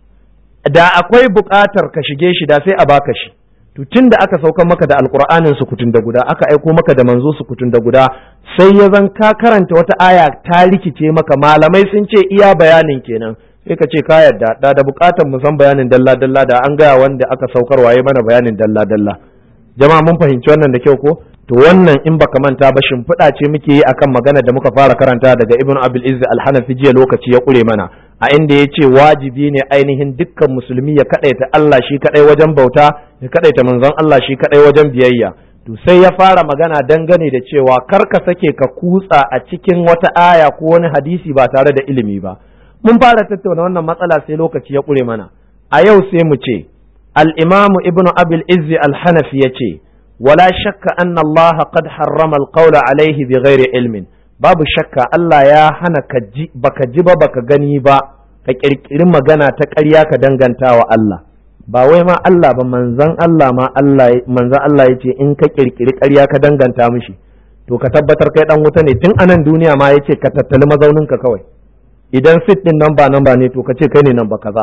da akwai buƙatar ka shige shi da sai a baka shi to tun da aka saukan maka da alƙur'anin sukutun da guda aka aiko maka da manzo sukutun da guda sai ya zan ka karanta wata aya ta rikice maka malamai sun ce iya bayanin kenan sai ka ce ka yarda da da bukatar mu san bayanin dalla dalla da an gaya wanda aka saukar waye mana bayanin dalla dalla jama'a mun fahimci wannan da kyau ko to wannan in baka manta ba shimfiɗa ce muke yi akan magana da muka fara karanta daga ibn abil izz al-hanafi jiya lokaci ya kure mana a inda ya ce wajibi ne ainihin dukkan musulmi ya kadaita Allah shi kadai wajen bauta ya kadaita manzon Allah shi kadai wajen biyayya to sai ya fara magana dangane da cewa kar ka sake ka kutsa a cikin wata aya ko wani hadisi ba tare da ilimi ba mun fara tattauna wannan matsala sai lokaci ya ƙure mana a yau sai mu ce al'imamu ibn abil izzi al-hanafi ya ce wala shakka anna Allah qad harrama al-qawla alaihi bi ghairi ilmin babu shakka Allah ya hana ka ji baka ji ba baka gani ba ka kirkiri magana ta ƙarya ka danganta wa Allah ba wai ma Allah ba manzon Allah ma Allah manzon Allah yace in ka kirkiri ƙarya ka danganta mishi to ka tabbatar kai dan wuta ne tun anan duniya ma yace ka tattali mazauninka kawai idan sit din nan ba nan ba ne to ka ce kai ne nan ba kaza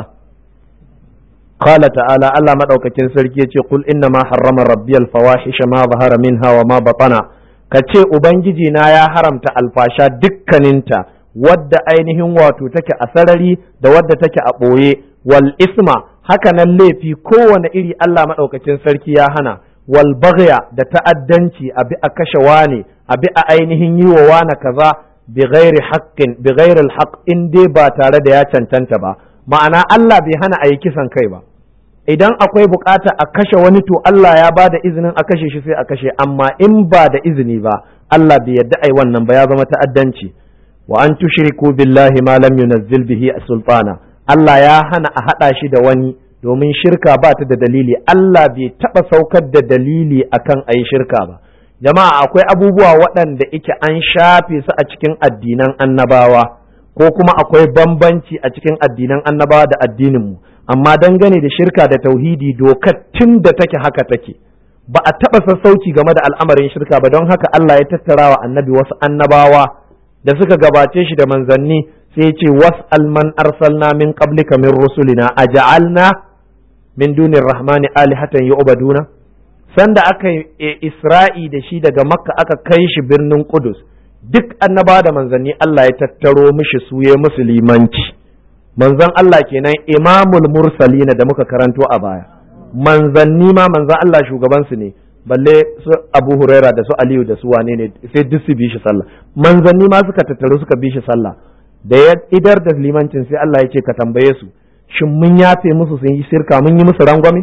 qala ta'ala Allah madaukakin sarki yace kul inna ma harrama rabbiyal fawahisha ma zahara minha wa ma batana ka ce ubangiji na ya haramta alfasha dukkaninta wadda ainihin wato take a sarari da wadda take a ɓoye wal isma haka nan laifi kowane iri Allah madaukakin sarki ya hana wal baghya da ta'addanci abi a kashe wane abi a ainihin yi wa wane kaza bighairi haqqin bighairi alhaq in dai ba tare da ya cancanta ba ma'ana Allah bai hana a yi kisan kai ba idan akwai bukata a kashe wani to Allah ya ba da izinin a kashe shi sai a kashe amma in ba da izini ba Allah bai yadda ai wannan ba ya zama ta'addanci wa an tushriku billahi ma lam yunazzil bihi sultana Allah ya hana a hada shi da wani domin shirka ba ta da dalili Allah bai taba saukar da dalili akan ayi shirka ba jama'a akwai abubuwa waɗanda ike an shafe su a cikin addinan annabawa ko kuma akwai bambanci a cikin addinan annabawa da addininmu amma dangane da shirka da tauhidi dokar tun da take haka take ba a taɓa sassauci game da al'amarin shirka ba don haka Allah ya tattara wa annabi wasu annabawa da suka gabace shi da manzanni sai ya ce was'al man arsalna min qablika min rusulina aja'alna min dunir rahmani alihatan yu'baduna sanda aka yi isra'i da shi daga makka aka kai shi birnin kudus duk annaba da manzanni Allah ya tattaro mishi su ya musulmanci manzon Allah kenan imamul mursalina da muka karanto a baya manzanni ma manzon Allah shugaban su ne balle su Abu Huraira da su Aliyu da su wane ne sai duk su bi shi sallah manzanni ma suka tattaru suka bi shi sallah da ya idar da limancin sai Allah ya ce ka tambaye su shin mun yafe musu sun yi shirka mun yi musu rangwame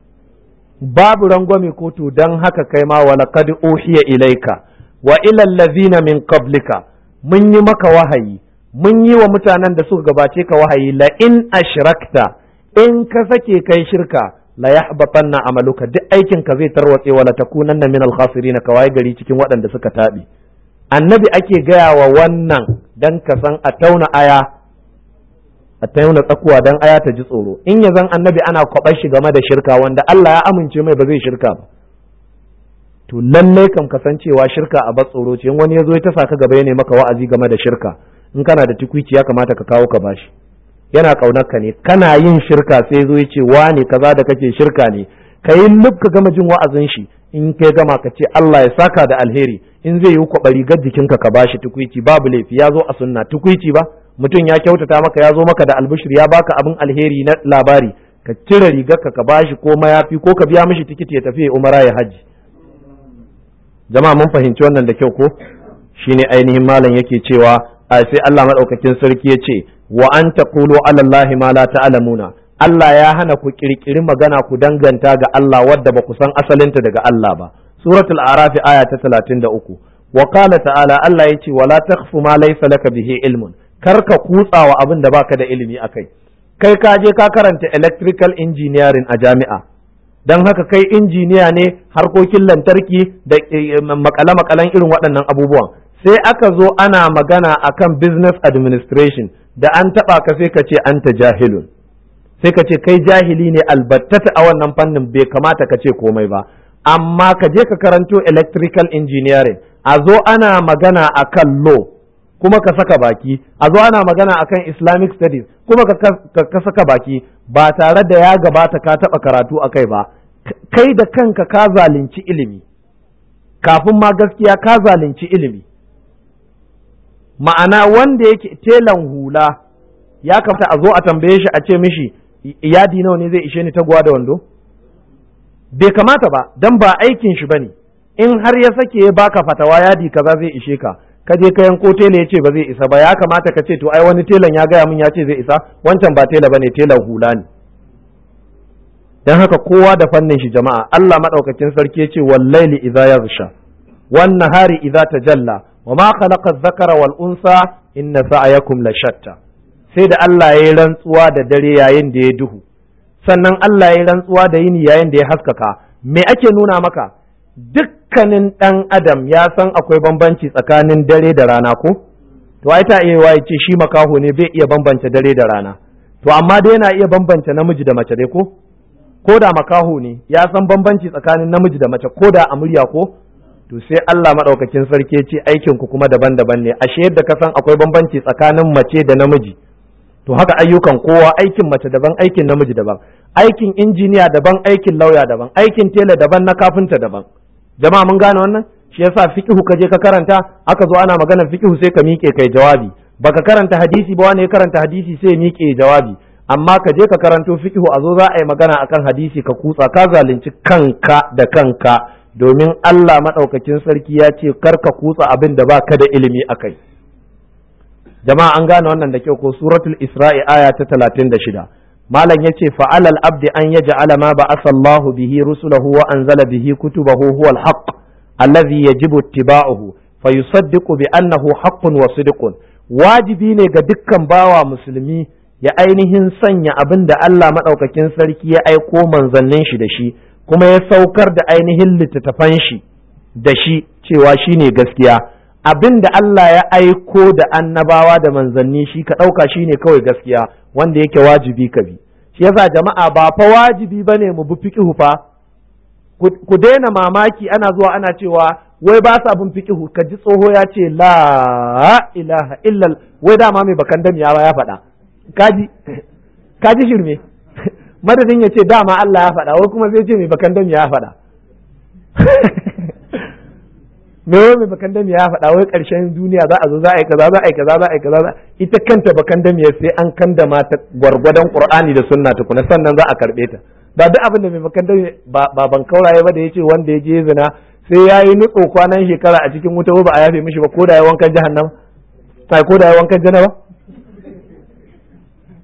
babu rangwame ko to dan haka kai ma wa laqad uhiya ilaika wa ila allazina min qablika mun yi maka wahayi mun yi wa mutanen da suka gabace ka wahayi la in ashrakta in ka sake kai shirka la yahbatanna amaluka duk aikin ka zai tarwatse wala takunanna min al-khasirin ka waye gari cikin waɗanda suka tabi annabi ake gaya wa wannan dan ka san a tauna aya a tauna tsakuwa dan aya ta ji tsoro in ya zan annabi ana kwabar shi game da shirka wanda Allah ya amince mai ba zai shirka ba to lallai kam kasancewa shirka a tsoro ce in wani ya zo ya tasa ka gaba ya maka wa'azi game da shirka in kana da tukwici ya kamata ka kawo ka bashi yana kaunar ka ne kana yin shirka sai zo ya ce wane kaza da kake shirka ne ka yi ka gama jin wa'azin shi in kai gama ka ce Allah ya saka da alheri in zai yi kwaɓa rigar jikinka ka bashi tukwici babu laifi ya zo a sunna tukwici ba mutum ya kyautata maka ya zo maka da albishir ya baka abin alheri na labari ka cire rigarka ka bashi ko mayafi ko ka biya mishi tikiti ya tafi umara ya hajji jama'a mun fahimci wannan da kyau ko shine ainihin malam yake cewa a sai Allah madaukakin sarki ya ce wa an taqulu ala Allah ma la ta'lamuna Allah ya hana ku kirkiri magana ku danganta ga Allah wadda ba ku san asalinta daga Allah ba suratul araf aya ta 33 wa qala ta'ala Allah ya ce wala takhfu ma laysa laka bihi ilmun kar ka kutsawa abin da baka da ilimi akai kai ka je ka karanta electrical engineering a jami'a don haka kai injiniya ne harkokin lantarki da makale-makalen irin waɗannan abubuwan sai aka zo ana magana akan business administration da an taɓa ka sai ka ce anta jahilun sai ka ce kai jahili ne albattata a wannan fannin bai kamata ka ce komai ba amma ka je ka karanto electrical engineering a zo ana magana akan law kuma ka saka baki a zo ana magana akan islamic studies kuma ka saka baki ba tare da ya gabata ka taɓa karatu a kai ba kai da kanka ka zalunci ilimi kafin ma gaskiya ka zalunci ilimi ma'ana wanda yake telan hula ya kamata a zo a tambaye shi a ce mishi yadi nawa ne zai ishe ni taguwa da wando bai kamata ba dan ba aikin shi bane in har ya sake ya baka fatawa yadi kaza zai ishe ka ka je ka yanko tela ya ce ba zai isa ba ya kamata ka ce to ai wani telan ya gaya min ya ce zai isa wancan ba tela bane telan hula ne dan haka kowa da fannin shi jama'a Allah madaukakin sarki ya ce wallaili idza yaghsha wan nahari idza tajalla wa ma khalaqa adh-dhakara wal unsa inna sa'yakum la shatta sai da Allah ya yi rantsuwa da dare yayin da ya duhu sannan Allah ya yi rantsuwa da yini yayin da ya haskaka me ake nuna maka dukkanin ɗan adam ya san akwai bambanci tsakanin dare da rana ko to ai ta iya ya ce shi makaho ne bai iya bambance dare da rana to amma dai yana iya bambance namiji da mace dai ko ko da makaho ne ya san bambanci tsakanin namiji da mace ko da a murya ko to sai Allah madaukakin sarki ya ce aikin ku kuma daban-daban ne ashe yadda ka san akwai bambanci tsakanin mace da namiji to haka ayyukan kowa aikin mace daban aikin namiji daban aikin injiniya daban aikin lauya daban aikin tela daban na kafinta daban jama'a mun gane wannan shi yasa fiqhu ka je ka karanta aka zo ana maganar fiqhu sai ka miƙe kai jawabi baka karanta hadisi ba wani ya karanta hadisi sai ya miƙe jawabi amma ka je ka karanto fiqhu a zo za a yi magana akan hadisi ka kutsa ka zalunci kanka da kanka domin Allah madaukakin sarki ya ce kar ka kutsa abin da baka da ilimi akai jama'a an gane wannan da kyau ko suratul isra'i aya ta 36 malam yace fa alal abdi an yaj'ala ma ba'atha Allah bihi rusulahu wa anzala bihi kutubahu huwa al-haqq alladhi yajibu ittiba'uhu fa yusaddiqu bi annahu haqqun wa sidqun wajibi ne ga dukkan bawa musulmi ya ainihin sanya abin da Allah madaukakin sarki ya aiko manzannin shi da shi kuma ya saukar da ainihin littattafan shi da shi cewa shine gaskiya abin da Allah ya aiko da annabawa da manzanni shi ka ɗauka shi ne kawai gaskiya wanda yake wajibi ka bi shi yasa jama'a ba fa wajibi bane mu bi fiqhu fa ku daina mamaki ana zuwa ana cewa wai ba sa bin fiqhu ka ji tsoho ya ce la ilaha illa wai dama mai bakan dam ya ya faɗa kaji kaji shirme madadin ya ce dama Allah ya faɗa wai kuma zai ce mai bakan dam ya faɗa me wai mai bakan dami ya faɗa wai ƙarshen duniya za a zo za a yi kaza za a yi kaza za a yi kaza ita kanta bakan dami sai an kandama ta gwargwadon qur'ani da sunna tukuna sannan za a karɓe ta ba duk abin da mai bakan dami ba ban kauraye ba da yace wanda ya je zina sai ya yi nutso kwanan shekara a cikin wuta ba a yafe mishi ba ko da ya wankan jahannam sai ko da ya wankan janaba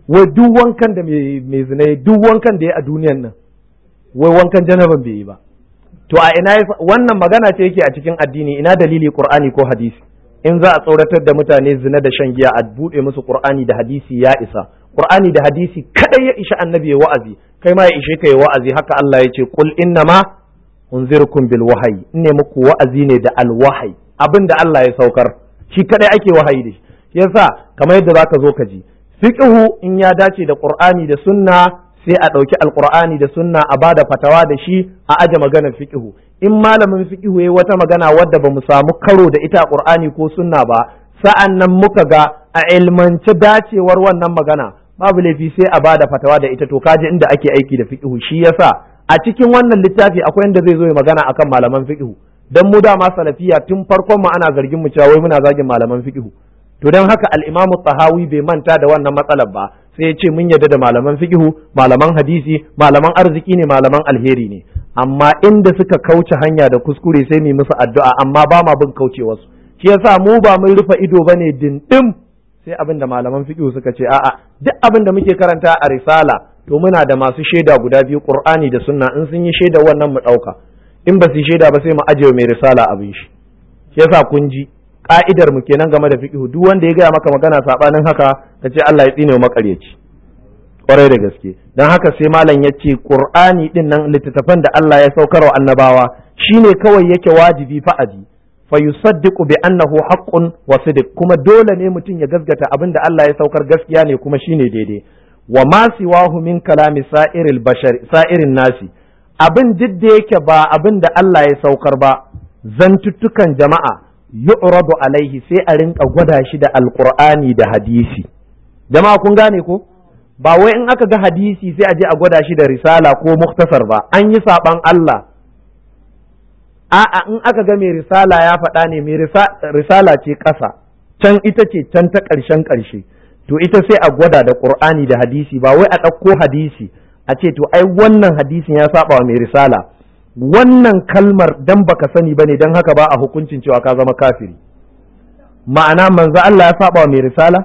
wai duk wankan da mai zina duk wankan da ya a duniyan nan wai wankan janaban bai yi ba to a ina wannan magana ce yake a cikin addini ina dalili qur'ani ko hadisi in za a tsoratar da mutane zina da shan giya a buɗe musu qur'ani da hadisi ya isa qur'ani da hadisi kadai ya isha annabi ya wa'azi kai ma ya ishe ka ya wa'azi haka Allah ya ce qul innama unzirukum bil wahyi in ne muku wa'azi ne da al wahyi abin da Allah ya saukar shi kadai ake wahayi da shi yasa kamar yadda zaka zo ka ji fiqhu in ya dace da qur'ani da sunna sai a ɗauki alqur'ani da sunna a bada fatawa da shi a aje maganar fiqhu in malamin fiqhu yayi wata magana wadda bamu samu karo da ita a qur'ani ko sunna ba sa'an nan muka ga a ilmance dacewar wannan magana babu laifi sai a bada fatawa da ita to kaje inda ake aiki da fiqhu shi yasa a cikin wannan littafi akwai inda zai zo ya magana akan malaman fiqhu dan mu dama salafiya tun farkon mu ana zargin mu cewa wai muna zagin malaman fiqhu to dan haka al-Imam tahawi bai manta da wannan matsalar ba sai ya ce mun yarda da malaman fiqhu malaman hadisi malaman arziki ne malaman alheri ne amma inda suka kauce hanya da kuskure sai mu musu addu'a amma ba ma bin kaucewarsu shi yasa mu ba mun rufe ido bane dindim sai abin da malaman fiqhu suka ce a'a duk abin da muke karanta a risala to muna da masu shaida guda biyu qur'ani da sunna in sun yi shaida wannan mu dauka in ba su shaida ba sai mu ajiye mai risala abin shi shi yasa kun ji ka'idar mu kenan game da fiqhu duk wanda ya gaya maka magana sabanin haka ka ce Allah ya tsine wa makaryaci kwarai da gaske dan haka sai malam ya ce qur'ani din nan littattafan da Allah ya saukar wa annabawa shine kawai yake wajibi fa'adi fa yusaddiqu bi annahu haqqun wa sidq kuma dole ne mutum ya gaskata abin da Allah ya saukar gaskiya ne kuma shine daidai wa ma siwahu min kalami sa'iril bashar sa'irin nasi abin duk da yake ba abin da Allah ya saukar ba zantuttukan jama'a yu'radu alaihi sai a rinka gwada shi da alqur'ani da hadisi jama'a kun gane ko ba wai in aka ga hadisi sai a je a gwada shi da risala ko muktasar ba an yi saban Allah a'a in aka ga mai risala ya faɗa ne mai risala ce ƙasa can ita ce can ta ƙarshen ƙarshe to ita sai a gwada da qur'ani da hadisi ba wai a ɗauko hadisi a ce to ai wannan hadisin ya saba wa mai risala wannan kalmar dan baka sani bane dan haka ba a hukuncin cewa ka zama kafiri ma'ana manzo Allah ya saba wa mai risala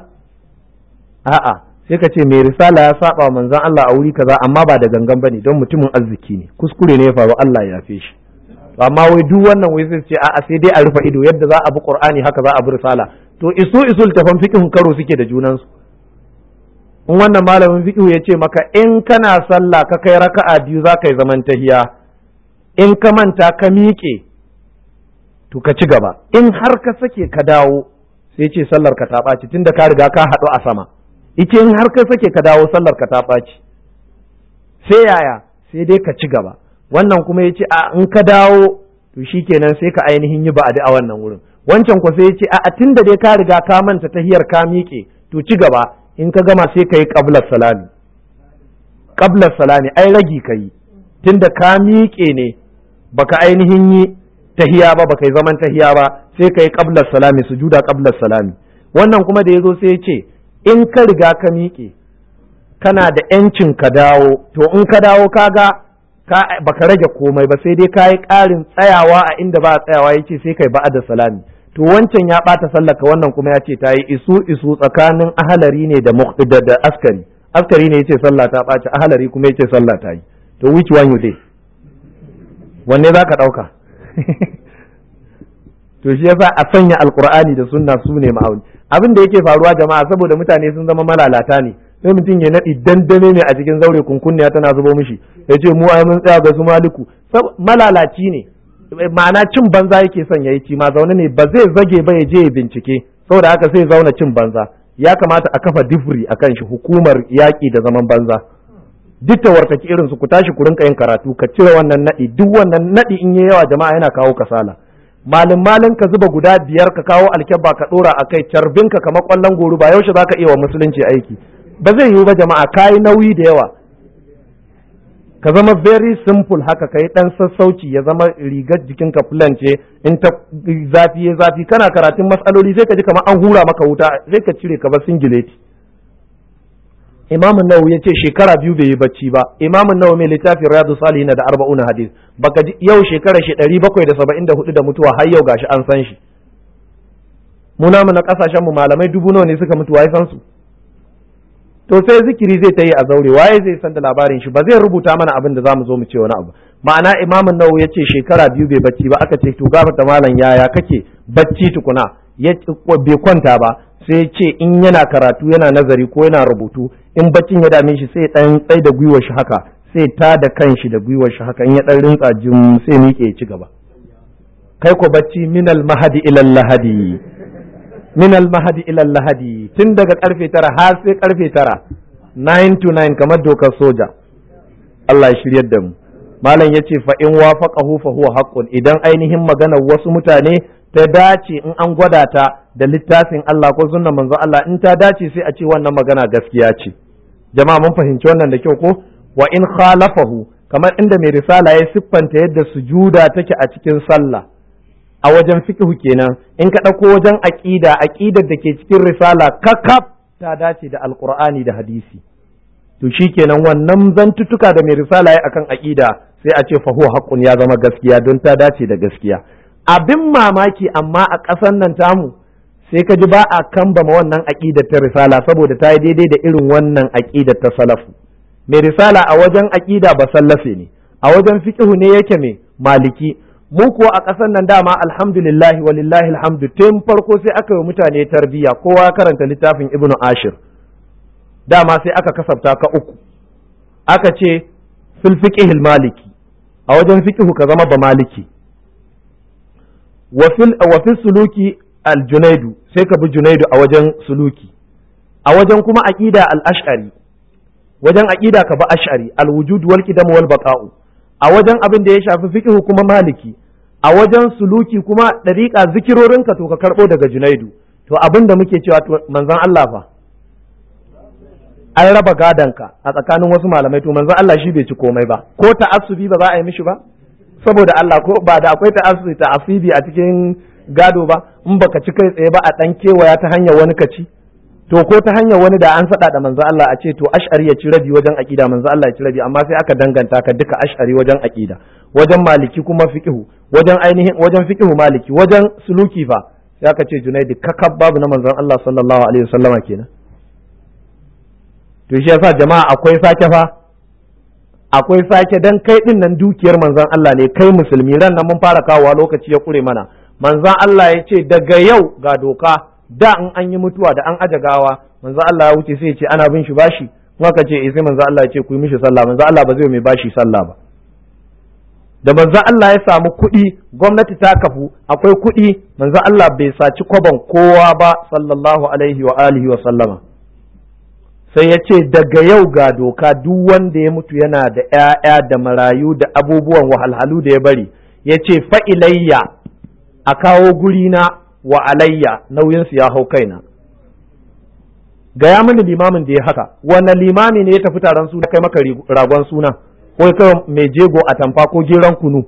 a'a sai ka ce mai risala ya saba wa manzon Allah a wuri kaza amma ba da gangan bane don mutumin arziki ne kuskure ne ya faru Allah ya yafe shi amma wai duk wannan wai sai ce a'a sai dai a rufe ido yadda za a bi Qur'ani haka za a bi risala to isu isul tafan fiqhun karo suke da junansu in wannan malamin fiqhu ya ce maka in kana sallah ka kai raka'a biyu za ka yi zaman tahiya in ka manta ka miƙe to ka ci gaba in har ka sake ka dawo sai ce sallar ka ta ɓaci tunda ka riga ka haɗu a sama ice in har ka sake ka dawo sallar ka ta ɓaci sai yaya sai dai ka ci gaba wannan kuma ya ce a in ka dawo to shikenan sai ka ainihin yi ba'adi a wannan wurin wancan ku sai ya ce a tunda dai ka riga ka manta tahiyar ka miƙe to ci gaba in ka gama sai ka yi qablar salami qablar salami ai ragi ka yi tunda ka miƙe ne baka ainihin yi tahiya ba baka yi zaman tahiya ba sai ka yi qablar salami sujuda qablar salami wannan kuma da yazo sai ya ce in ka riga ka miƙe kana da yancin ka dawo to in ka dawo kaga ka baka rage komai ba sai dai ka yi ƙarin tsayawa a inda ba a tsayawa yace sai kai ba'da salami to wancan ya ɓata sallaka wannan kuma ya ce ta yi isu isu tsakanin ahalari ne da da askari askari ne yace sallah ta ɓaci ahalari kuma yace sallah ta yi to which one you dey wanne za ka ɗauka to shi yasa a sanya alkur'ani da sunna su ne ma'auni abin da yake faruwa jama'a saboda mutane sun zama malalata ne sai mutum ya naɗi dandame ne a cikin zaure kunkunniya tana zubo mishi ya ce mu ai mun tsaya ga su maliku malalaci ne ma'ana cin banza yake son ya yi ci ma zaune ne ba zai zage ba ya je ya bincike saboda haka sai zauna cin banza ya kamata a kafa difri a kan shi hukumar yaƙi da zaman banza duk ta wartaki irin su ku tashi ku rinka yin karatu ka cire wannan naɗi duk wannan naɗi in yi yawa jama'a yana kawo kasala malin malin ka zuba guda biyar ka kawo alkyabba ka ɗora a kai carbinka kamar ƙwallon goro ba yaushe za ka iya wa musulunci aiki ba zai yiwu ba jama'a kayi nauyi da yawa ka zama very simple haka ka yi ɗan sassauci ya zama rigar jikinka fulan ce in ta zafi ya zafi kana karatun matsaloli sai ka ji kamar an hura maka wuta sai ka cire ka bar singileti imamun nawawi ya ce shekara biyu bai yi bacci ba imamun nawawi mai littafin riyadu salihin da arba'una hadis baka ji yau shekara shi ɗari bakwai da saba'in da hudu da mutuwa har yau gashi an san shi mu namu na kasashen mu malamai dubu nawa ne suka mutu wai san su to sai zikiri zai ta yi a zaure waye zai san da labarin shi ba zai rubuta mana abin da zamu zo mu ce wani abu ma'ana imamin nawawi ya ce shekara biyu bai bacci ba aka ce to gafar da malam yaya kake bacci tukuna ya bai kwanta ba sai ya ce in yana karatu yana nazari ko yana rubutu in baccin ya dame shi sai dan tsai da gwiwar shi haka sai ta da kanshi da gwiwar shi haka in ya dan rintsa jim sai miƙe ya ci gaba kai ko bacci minal mahadi ilal lahadi minal mahadi ilal lahadi tun daga karfe tara har sai karfe tara 9 to 9 kamar dokar soja Allah ya shiryar da mu malam yace fa in wafaqahu fa huwa haqqun idan ainihin maganar wasu mutane ta dace in an gwada ta da littafin Allah ko sunnan manzo Allah in ta dace sai a ce wannan magana gaskiya ce jama'a mun fahimci wannan da kyau ko wa in khalafahu kamar inda mai risala ya siffanta yadda sujuda take a cikin sallah a wajen fiqhu kenan in ka ɗauko wajen aqida aqidar da ke cikin risala kakaf ta dace da alqur'ani da hadisi to shikenan wannan zantutuka da mai risala ya akan aqida sai a ce fa huwa haqqun ya zama gaskiya don ta dace da gaskiya abin mamaki amma a ƙasar nan tamu sai ka ji ba a kambama wannan aƙidar ta risala saboda ta yi daidai da irin wannan aƙidar ta salafu mai risala a wajen aƙida ba sallafe ne a wajen fiƙihu ne yake mai maliki mu kuwa a ƙasar nan dama alhamdulillah walillahi alhamdu tun farko sai aka yi mutane tarbiyya kowa karanta littafin ibnu ashir dama sai aka kasafta ka uku aka ce fil fiqhil maliki a wajen fiqhu ka zama ba maliki wa fil suluki al junaidu sai ka bi junaidu a wajen suluki a wajen kuma aqida al ash'ari wajen aqida ka bi ash'ari al wujud wal qidam wal baqa'u a wajen abin da ya shafi fiqhu kuma maliki a wajen suluki kuma dariqa zikirorin ka to ka karbo daga junaidu to abin da muke cewa to manzon Allah fa an raba gadonka a tsakanin wasu malamai to manzon Allah shi bai ci komai ba ko ta'assubi ba za a yi mishi ba saboda Allah ko ba da akwai ta'assubi ta'asibi a cikin gado ba in baka ci kai tsaye ba a dan kewaya ta hanyar wani ka ci to ko ta hanyar wani da an sada da manzon Allah a ce to ash'ari ya ci rabi wajen aqida manzon Allah ya ci rabi amma sai aka danganta ka duka ash'ari wajen aqida wajen maliki kuma fiqhu wajen ainihin wajen fiqhu maliki wajen suluki fa sai aka ce junaidi kakab babu na manzon Allah sallallahu alaihi wasallama kenan to shi yasa jama'a akwai sake fa akwai sake dan kai din nan dukiyar manzon Allah ne kai musulmi ran nan mun fara kawowa lokaci ya kure mana manzon Allah ya ce daga yau ga doka da in an yi mutuwa da an aje gawa manzon Allah ya wuce sai ya ce ana bin shi bashi kuma ka ce eh sai manzon Allah ya ce ku yi mishi sallah manzon Allah ba zai mai bashi sallah ba da manzon Allah ya samu kuɗi gwamnati ta kafu akwai kuɗi manzon Allah bai saci kwaban kowa ba sallallahu alaihi wa alihi wa sallama sai ya ce daga yau ga doka duk wanda ya mutu yana da ‘ya'ya da marayu da abubuwan wahalhalu da ya bari ya ce fa'ilayya a kawo gurina wa alayya nauyinsu ya hau kaina gaya mini limamin da ya haka wannan limami ne ya tafi taron suna kai maka ragon suna ko kai mai jego a tamfa ko geron kunu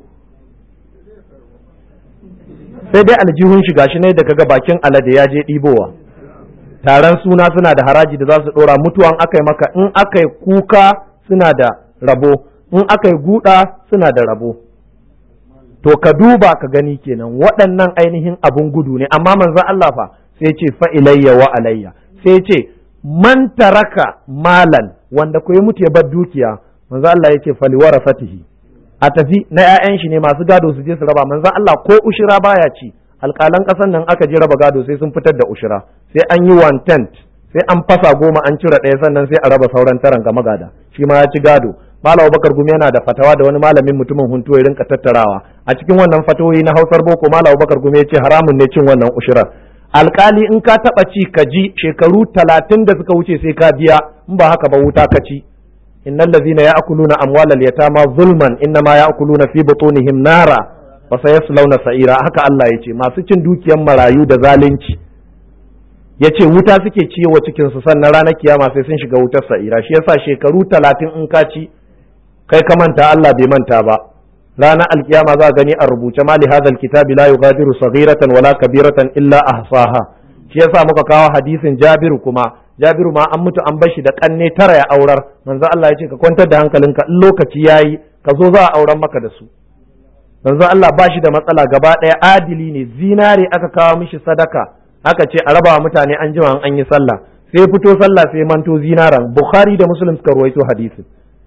sai dai aljihun shiga shi ne da kaga bakin alade ya je ɗibowa taron suna suna da haraji da za su ɗora mutuwan aka yi maka in aka yi kuka suna da rabo in aka yi guda suna da rabo to ka duba ka gani kenan waɗannan ainihin abun gudu ne amma manzon Allah fa sai ce fa ilayya wa alayya sai ce man taraka malan wanda ko ya mutu ya bar dukiya manzon Allah ya ce faliwara fatihi a tafi na 'ya'yan shi ne masu gado su je su raba manzon Allah ko ushira baya ci alƙalan ƙasar nan aka je raba gado sai sun fitar da ushira sai an yi one tenth sai an fasa goma an cire ɗaya sannan sai a raba sauran taran ga magada shi ma ya ci gado malam bakar gumi yana da fatawa da wani malamin mutumin hunto ya rinka tattarawa a cikin wannan fatawoyi na hausar boko malam bakar gumi ya ce haramun ne cin wannan ushirar alkali in ka taɓa ci ka ji shekaru talatin da suka wuce sai ka biya in ba haka ba wuta ka ci innal ladzina ya'kuluna amwalal yatama zulman innama ya'kuluna fi butunihim nara fa sayaslawna sa'ira haka Allah yace masu cin dukiyar marayu da zalunci yace wuta suke ciwo cikin su sannan ranar kiyama sai sun shiga wutar sa'ira shi yasa shekaru talatin in ka ci kai ka manta Allah bai manta ba ranar alkiyama za gani a rubuce mali hadal kitabi la yughadiru saghiratan wala kabiratan illa ahsaha shi yasa muka kawo hadisin Jabiru kuma Jabiru ma an mutu an bashi da kanne tara ya aurar manzo Allah ya ce ka kwantar da hankalinka in lokaci yayi ka zo za a auren maka da su manzo Allah ba shi da matsala gaba ɗaya adili ne zinare aka kawo mishi sadaka aka ce a raba mutane an jima an yi sallah sai fito sallah sai manto zinaran bukhari da muslim suka ruwaito hadisin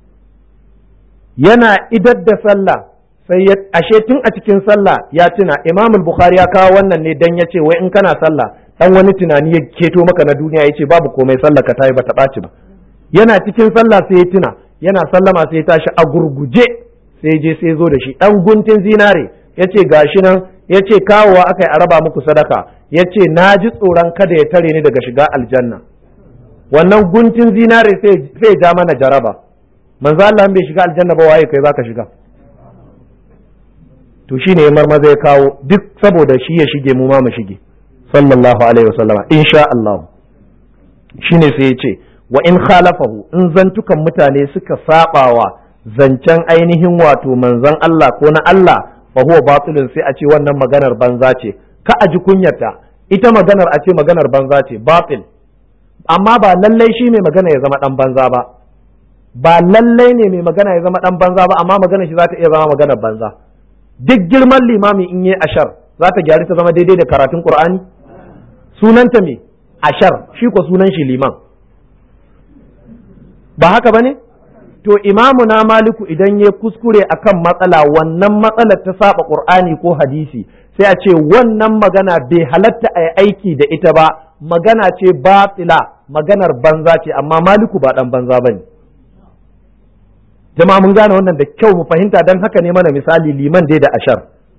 yana idar da sallah sai ya ashe tun a cikin sallah ya tuna imam bukhari ya kawo wannan ne dan yace wai in kana sallah dan wani tunani ya keto maka na duniya yace babu komai sallah ka tayi bata ɓaci ba yana cikin sallah sai ya tuna yana sallama sai ya tashi a gurguje sai je sai zo da shi dan guntun zinare yace gashi nan yace kawowa aka yi a raba muku sadaka yace na ji tsoron kada ya tare ni daga shiga aljanna wannan guntun zinare sai ya ja mana jaraba manzo Allah bai shiga aljanna ba waye kai zaka shiga to shine ya marmaza ya kawo duk saboda shi ya shige mu ma mu shige sallallahu alaihi wasallama insha Allah shine sai ya ce wa in khalafahu in zantukan mutane suka sabawa zancen ainihin wato manzon Allah ko na Allah fa huwa batilun sai a ce wannan maganar banza ce ka a ji kunyarta ita maganar a ce maganar banza ce batil amma ba lallai shi mai magana ya zama dan banza ba ba lallai ne mai magana ya zama dan banza ba amma magana shi za ta iya zama maganar banza duk girman limami in yi ashar za ta gyari ta zama daidai da karatun qur'ani sunanta me ashar shi ko sunan shi liman ba haka bane to imamu na maliku idan ya kuskure akan matsala wannan matsalar ta saba qur'ani ko hadisi sai a ce wannan magana bai halatta a yi aiki da ita ba magana ce batila maganar banza ce amma maliku ba dan banza bane jama'a mun gane wannan da kyau mu fahimta dan haka ne mana misali liman dai da ashar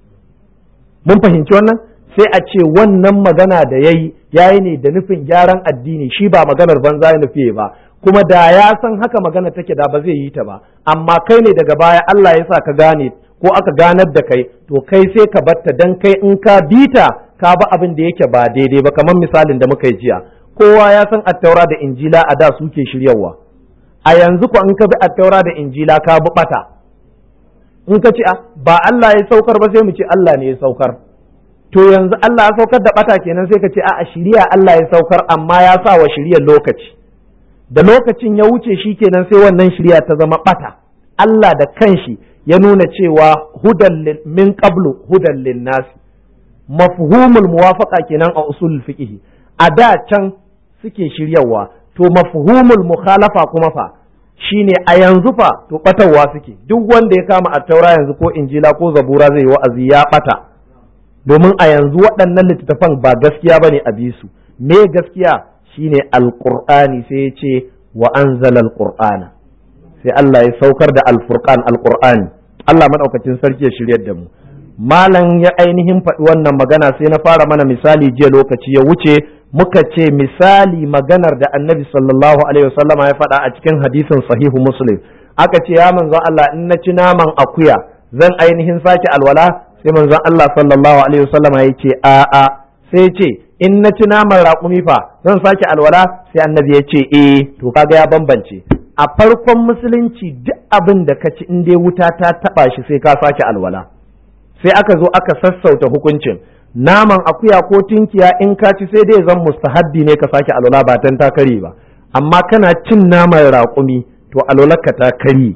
mun fahimci wannan sai a ce wannan magana da yayi yayi ne da nufin gyaran addini shi ba maganar banza ya nufi ba kuma da ya san haka magana take da ba zai yi ta ba amma kai ne daga baya Allah ya sa ka gane ko aka ganar da kai to kai sai ka batta dan kai in ka bita ka ba abin da yake ba daidai ba kamar misalin da muka yi jiya kowa ya san attaura da injila a da suke shiryawa a yanzu ko in ka bi attaura da injila ka bi bata in ka ce ba Allah ya saukar ba sai mu ce Allah ne ya saukar to yanzu Allah ya saukar da bata kenan sai ka ce a shiriya Allah ya saukar amma ya sa wa shiriyar lokaci da lokacin ya wuce shi kenan sai wannan shirya ta zama bata Allah da kanshi ya nuna cewa hudan min qablu hudan linnasi mafhumul muwafaqa kenan a usul fiqh a da can suke shiryawa to mafhumul mukhalafa kuma fa shine a yanzu fa to batarwa suke duk wanda ya kama attaura yanzu ko injila ko zabura zai yi wa'azi ya bata domin a yanzu waɗannan littattafan ba gaskiya bane a bisu me gaskiya shine alqur'ani sai ya ce wa anzala alqur'ana sai Allah ya saukar da alfurqan alqur'ani Allah madaukakin sarki ya shiryar da mu malam ya ainihin faɗi wannan magana sai na fara mana misali jiya lokaci ya wuce muka ce misali maganar da annabi sallallahu alaihi wasallama ya faɗa a cikin hadisin sahihu muslim aka ce ya manzon Allah in na ci naman akuya zan ainihin sake alwala sai manzon Allah sallallahu alaihi wasallama ya ce a'a sai ce in na ci naman raƙumi fa zan sake alwala sai annabi ya ce eh to kaga ya bambance a farkon musulunci duk abin da ka ci in dai wuta ta taba shi sai ka sake alwala sai aka zo aka sassauta hukuncin naman akuya ko tinkiya in ka ci sai dai zan mustahabbi ne ka sake alwala ba tan ta kare ba amma kana cin naman raƙumi to alwalarka ta kare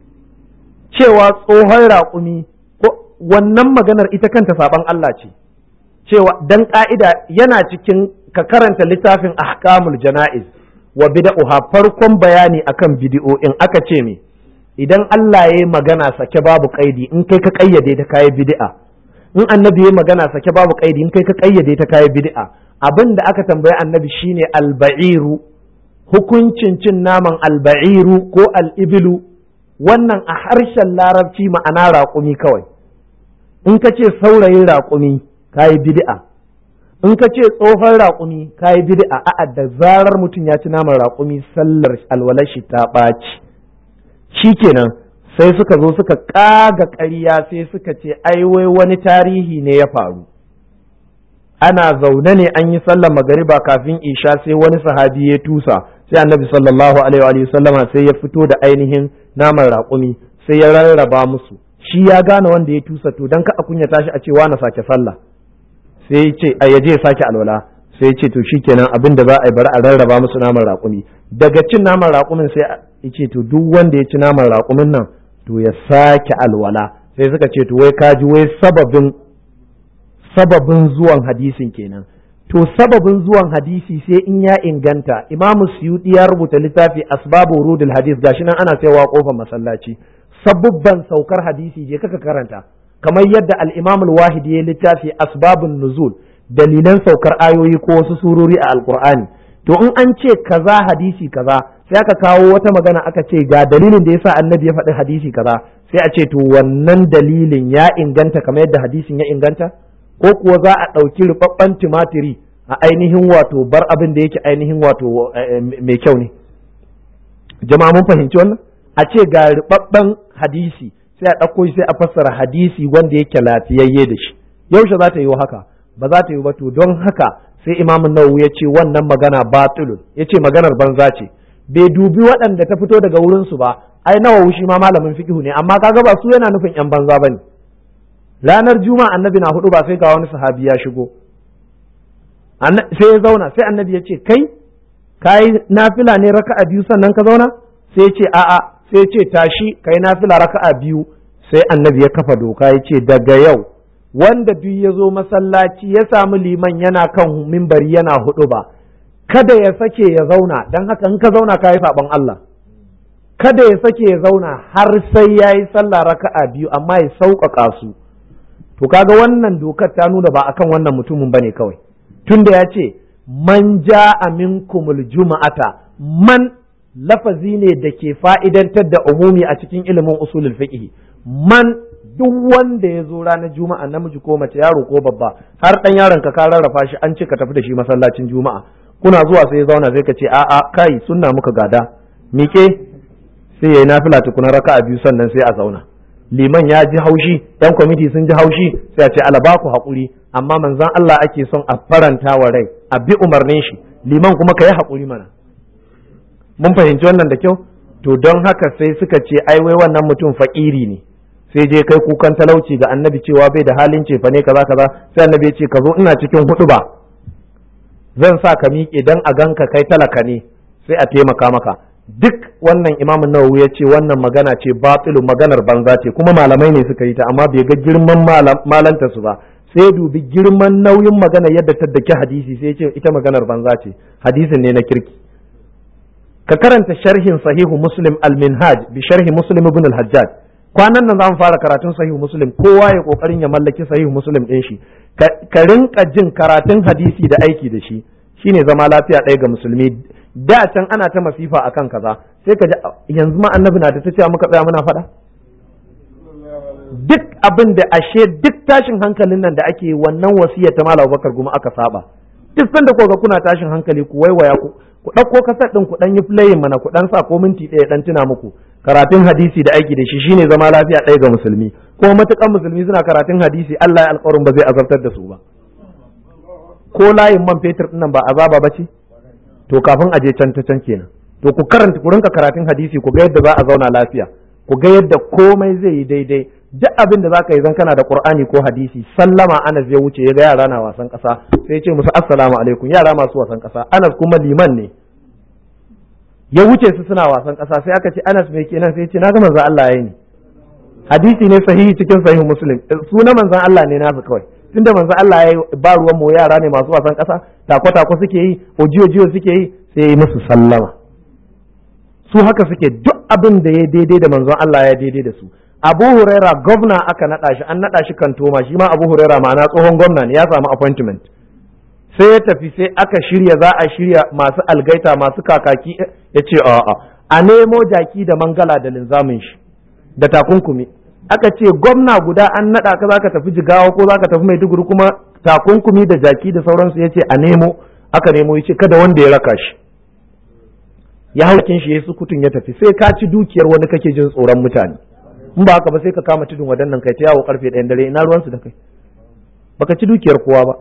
cewa tsohon raƙumi ko wannan maganar ita kanta saban Allah ce cewa dan ka'ida yana cikin ka karanta littafin ahkamul jana'iz wa bid'uha farkon bayani akan bid'o'in aka ce me idan Allah ya yi magana sake babu kaidi in kai ka kayyade ta kai bid'a in annabi ya magana sake babu kaidi in kai ka kayyade ta kai bid'a abin da aka tambayi annabi shine alba'iru hukuncin cin naman alba'iru ko al'ibilu wannan a harshen larabci ma'ana raƙumi kawai in ka ce saurayin raƙumi kayi bid'a in ka ce tsohon raƙumi kayi bid'a a'a da zarar mutum ya ci naman raƙumi sallar alwalar shi ta ɓaci shikenan sai suka zo suka ƙaga ƙarya sai suka ce ai wai wani tarihi ne ya faru ana zaune ne an yi sallar magariba kafin isha sai wani sahabi ya tusa sai annabi sallallahu alaihi wa sallama sai ya fito da ainihin naman raƙumi sai ya rarraba musu shi ya gane wanda ya tusa to dan ka a kunya tashi a ce wa na sake sallah sai ya ce a yaje ya sake alwala sai ya ce to shikenan abin da za a yi bari a rarraba musu naman raƙumi daga cin naman raƙumin sai ya ce to duk wanda ya ci naman raƙumin nan to ya sake alwala sai suka ce to wai kaji wai sababin sababin zuwan hadisin kenan to sababin zuwan hadisi sai in ya inganta imamu suyuti ya rubuta littafi asbabu rudul hadis gashi nan ana saiwa kofar masallaci sabubban saukar hadisi je kaka karanta kamar yadda al-imam al-wahidi ya littafi asbabun nuzul dalilan saukar ayoyi ko wasu surori a alqur'ani to in an ce kaza hadisi kaza sai aka kawo wata magana aka ce ga dalilin da yasa annabi ya faɗi hadisi kaza sai a ce to wannan dalilin ya inganta kamar yadda hadisin ya inganta ko kuwa za a ɗauki rubabban tumatiri a ainihin wato bar abin da yake ainihin wato mai kyau ne jama'a mun fahimci wannan a ce ga rubabban hadisi sai a ɗauko shi sai a fassara hadisi wanda yake lafiyayye da shi yaushe za ta yi haka ba za ta yi ba to don haka sai imam nawawi ya ce wannan magana batilun ya ce maganar banza ce bai dubi waɗanda ta fito daga wurinsu ba ai nawawi shi ma malamin fiqhu ne amma kaga ba su yana nufin yan banza bane ranar juma'a annabi na hudu ba sai ga wani sahabi ya shigo sai ya zauna sai annabi ya ce kai kai nafila ne raka'a biyu sannan ka zauna sai ya ce a'a sai ya ce tashi kai nafila raka'a biyu sai annabi ya kafa doka ya ce daga yau wanda duk ya zo masallaci ya samu liman yana kan mimbari yana hudu ba kada ya sake ya zauna don haka in ka zauna ka yi saɓon Allah kada ya sake ya zauna har sai ya yi sallah raka'a biyu amma ya sauƙaƙa su to kaga wannan dokar ta nuna ba akan wannan mutumin bane kawai tunda ya ce man ja'a minkumul juma'ata man lafazi ne da ke fa'idantar da umumi a cikin ilimin usulul fiqh man duk wanda ya zo ranar juma'a namiji ko mace yaro ko babba har dan yaron ka ka rarrafa shi an ce ka tafi da shi masallacin juma'a kuna zuwa sai ya zauna sai ka ce a'a kai sunna muka gada mike sai yayi nafila tukuna raka'a biyu sannan sai a zauna liman ya ji haushi yan kwamiti sun ji haushi sai a ce ala ba ku haƙuri amma manzon Allah ake son a faranta wa rai a bi umarnin shi liman kuma ka yi haƙuri mana mun fahimci wannan da kyau to don haka sai suka ce ai wai wannan mutum faƙiri ne sai je kai kukan talauci ga annabi cewa bai da halin cefa ne kaza kaza sai annabi ya ce ka zo ina cikin hudu ba zan sa ka miƙe dan a ganka kai talaka ne sai a taimaka maka duk wannan imamun nawawi ya ce wannan magana ce batilu maganar banza ce kuma malamai ne suka yi ta amma bai ga girman malanta su ba sai dubi girman nauyin magana yadda ta dake hadisi sai ce ita maganar banza ce hadisin ne na kirki ka karanta sharhin sahihu muslim al-minhaj bi sharhi muslim ibn al-hajjaj kwanan nan za mu fara karatun sahihu muslim kowa ya kokarin ya mallaki sahihu muslim din shi ka rinka jin karatun hadisi da aiki da shi shine zama lafiya ɗaya ga musulmi da can ana ta masifa akan kaza sai ka ji yanzu ma annabi na da ta cewa muka tsaya muna faɗa duk abin da ashe duk tashin hankalin nan da ake wannan wasiyar ta malam bakar guma aka saba duk sanda ko ga kuna tashin hankali ku waiwaya ku ku ɗauko kasar ɗin ku ɗan yi playing mana ku ɗan sa ko minti ɗaya ɗan tuna muku karatun hadisi da aiki da shi shine zama lafiya ɗaya ga musulmi kuma matukan musulmi suna karatun hadisi Allah ya alƙawarin ba zai azabtar da su ba ko layin man fetur ɗin nan ba azaba ba ce to kafin a je can ta can kenan to ku karanta ku rinka karatun hadisi ku ga yadda za a zauna lafiya ku ga yadda komai zai yi daidai duk abin da zaka yi zan kana da qur'ani ko hadisi sallama anas ya wuce ya ga yara na wasan kasa sai ya ce musu assalamu alaikum yara masu wasan kasa anas kuma liman ne ya wuce su suna wasan kasa sai aka ce anas mai kenan sai ya ce na ga manzon Allah yayi ne hadisi ne sahihi cikin sahihu muslim suna manzon Allah ne nasu kawai tunda manzon Allah yayi ba ruwan mu yara ne masu wasan kasa tako tako suke yi ojiyo jiyo suke yi sai ya yi musu sallama su haka suke duk abin da ya daidai da manzon Allah ya daidai da su Abu Huraira gwamna aka naɗa shi an naɗa shi kantoma shi ma Abu Huraira ma'ana tsohon gwamna ne ya samu appointment sai ya tafi sai aka shirya za a shirya masu algaita masu kakaki ya ce a'a a nemo jaki da mangala da linzamin shi da takunkumi aka ce gwamna guda an naɗa ka zaka tafi jigawa ko zaka tafi maiduguri kuma takunkumi da jaki da sauransu ya ce a nemo aka nemo ya ce kada wanda ya raka shi ya haukin shi ya sukutun ya tafi sai ka ci dukiyar wani kake jin tsoron mutane in ba haka ba sai ka kama tudun wadannan kai ta yawo karfe ɗayan dare ina ruwansu da kai baka ci dukiyar kowa ba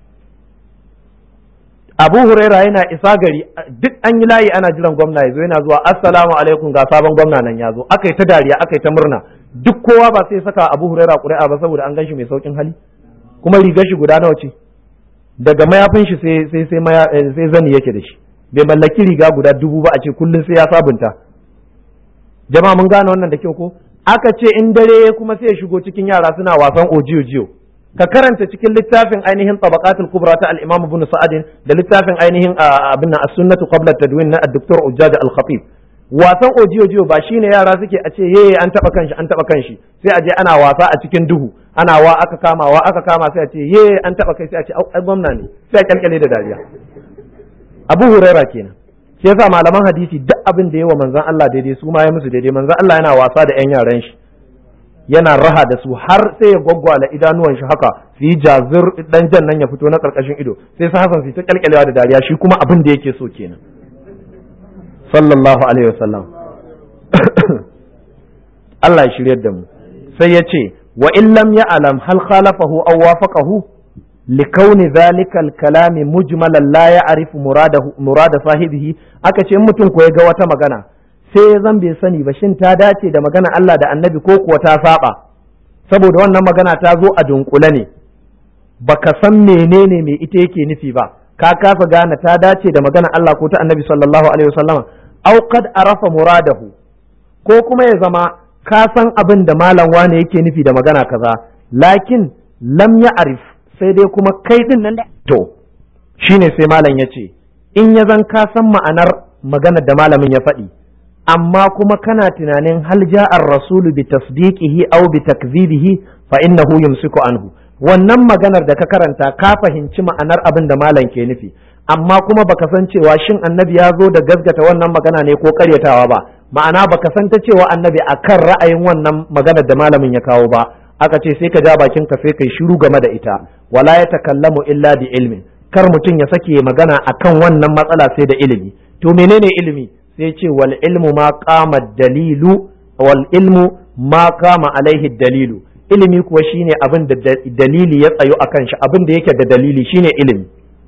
Abu Huraira yana isa gari duk an yi layi ana jiran gwamna ya zo yana zuwa assalamu alaikum ga sabon gwamna nan ya zo aka yi ta dariya aka yi ta murna duk kowa ba sai saka Abu Huraira ƙuri'a ba saboda an ganshi mai saukin hali kuma rigar shi guda nawa ce daga mayafin shi sai sai sai sai zani yake da shi bai mallaki riga guda dubu ba a ce kullum sai ya sabunta jama'a mun gane wannan da kyau ko aka ce in dare kuma sai ya shigo cikin yara suna wasan ojiyo jiyo ka karanta cikin littafin ainihin tabaqatul kubra ta al-imam ibn sa'ad da littafin ainihin abin as-sunnatu qabla tadwin na ad-doktor ujjaj al-khatib wasan ojiyo ba shine yara suke a ce yeye an taba kanshi an taba kanshi sai a je ana wasa a cikin duhu ana wa aka kama wa aka kama sai a ce yeye an taba kai sai a ce ai gwamna ne sai a kyalkyale da dariya Abu Huraira kenan shi yasa malaman hadisi duk abin da yawa manzon Allah daidai su ma ya musu daidai manzon Allah yana wasa da yan yaran shi yana raha da su har sai ya gwaggwala idanuwan shi haka su yi jazir dan jan nan ya fito na karkashin ido sai su hasan su ta kyalkyalewa da dariya shi kuma abin da yake so kenan sallallahu alaihi wasallam Allah ya shiryar da mu sai ya ce wa in lam ya'lam hal khalafahu aw wafaqahu likauni zalika kalami mujmalan la ya'rifu muradahu murada sahibihi aka ce in mutum ko ya ga wata magana sai ya zan bai sani ba shin ta dace da magana Allah da annabi ko kuwa ta saba saboda wannan magana ta zo a dunkule ne baka san menene me ita yake nufi ba ka kasa gane ta dace da magana Allah ko ta annabi sallallahu alaihi wasallam aw qad arafa muradahu ko kuma ya zama ka san abin da malam wane yake nufi da magana kaza lakin lam ya arif sai dai kuma kai din nan to shine sai malam ya ce in ya zan ka san ma'anar maganar da malamin ya faɗi amma kuma kana tunanin hal ja'ar rasulu bi tasdiqihi aw bi takzibihi fa innahu yumsiku anhu wannan maganar da ka karanta ka fahimci ma'anar abin da malam ke nufi amma kuma baka san cewa shin annabi ya zo da gaskata wannan magana ne ko karyatawa ba ma'ana baka san ta cewa annabi akan ra'ayin wannan maganar da malamin ya kawo ba aka ce sai ka ja bakin ka sai kai shiru game da ita wala ya takallamu illa bi ilmin kar mutum ya sake magana akan wannan matsala sai da ilimi to menene ilimi sai ce wal ilmu ma qama dalilu wal ilmu ma qama alaihi dalilu ilimi kuwa shine abin da dalili ya tsayo akan shi abin da yake da dalili shine ilimi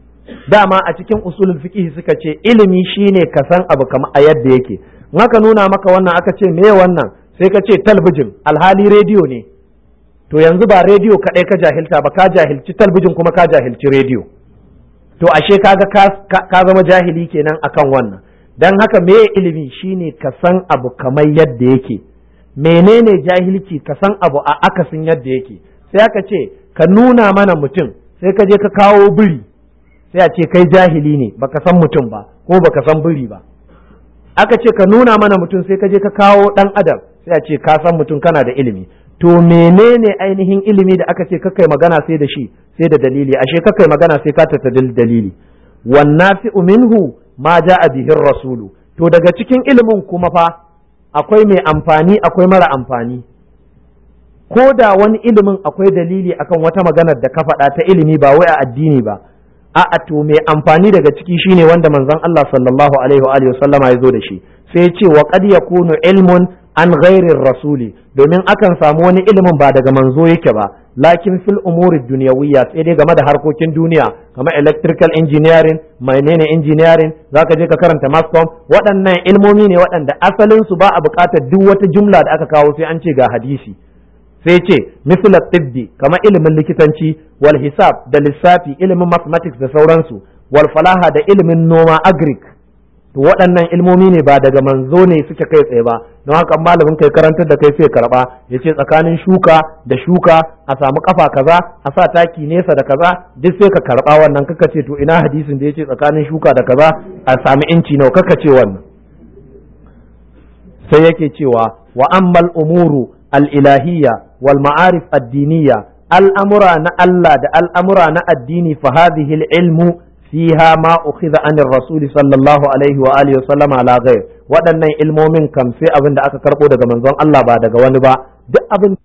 dama a cikin usulul fiqh suka ce ilimi shine ka san abu kamar a yadda yake in aka nuna maka wannan aka ce me wannan sai ka ce talbijin alhali rediyo ne to yanzu ba rediyo kaɗai ka jahilta ba ka jahilci talbijin kuma ka jahilci rediyo to ashe kaga ka zama jahili kenan akan wannan dan haka me ilimi shine ka san abu kamar yadda yake menene jahilci ka san abu a akasin yadda yake sai aka ce ka nuna mana mutum sai ka je ka kawo biri sai a ce kai jahili ne baka san mutum ba ko baka san biri ba aka ce ka nuna mana mutum sai ka je ka kawo dan adam sai a ce ka san mutum kana da ilimi to menene ainihin ilimi da aka ce kakai magana sai da shi sai da dalili ashe kakai magana sai ka tatta dalili wannafi'u minhu ma ja'a bihi rasulu to daga cikin ilimin kuma fa akwai mai amfani akwai mara amfani ko da wani ilimin akwai dalili akan wata maganar da ka faɗa ta ilimi ba wai a addini ba a'a to mai amfani daga ciki shine wanda manzon Allah sallallahu alaihi wa alihi wasallama ya zo da shi sai ya ce wa qad yakunu ilmun an ghairir rasuli domin akan samu wani ilimin ba daga manzo yake ba lakin fil umuri dunyawiyya sai dai game da harkokin duniya kamar electrical engineering menene engineering zaka je ka karanta mascom waɗannan ilmomi ne waɗanda asalin su ba a buƙatar duk wata jumla da aka kawo sai an ce ga hadisi sai ce misla tibbi kamar ilimin likitanci wal hisab da lissafi ilimin mathematics da sauransu wal falaha da ilimin noma agric to waɗannan ilmomi ne ba daga manzo ne suke kai tsaye ba don haka malamin kai karantar da kai sai karba ya ce tsakanin shuka da shuka a samu kafa kaza a sa taki nesa da kaza duk sai ka karba wannan kaka ce to ina hadisin da ya ce tsakanin shuka da kaza a sami inci nawa kaka ce wannan sai yake cewa wa ammal umuru al-ilahiyya wal ma'arif ad-diniyya al'amura na Allah da al'amura na addini fa hadhihi al-ilmu fiha ma ukhidha anir rasuli sallallahu alaihi wa alihi wa sallama ala ghair waɗannan ilmomin kam sai abin da aka karbo daga manzon Allah ba daga wani ba duk abin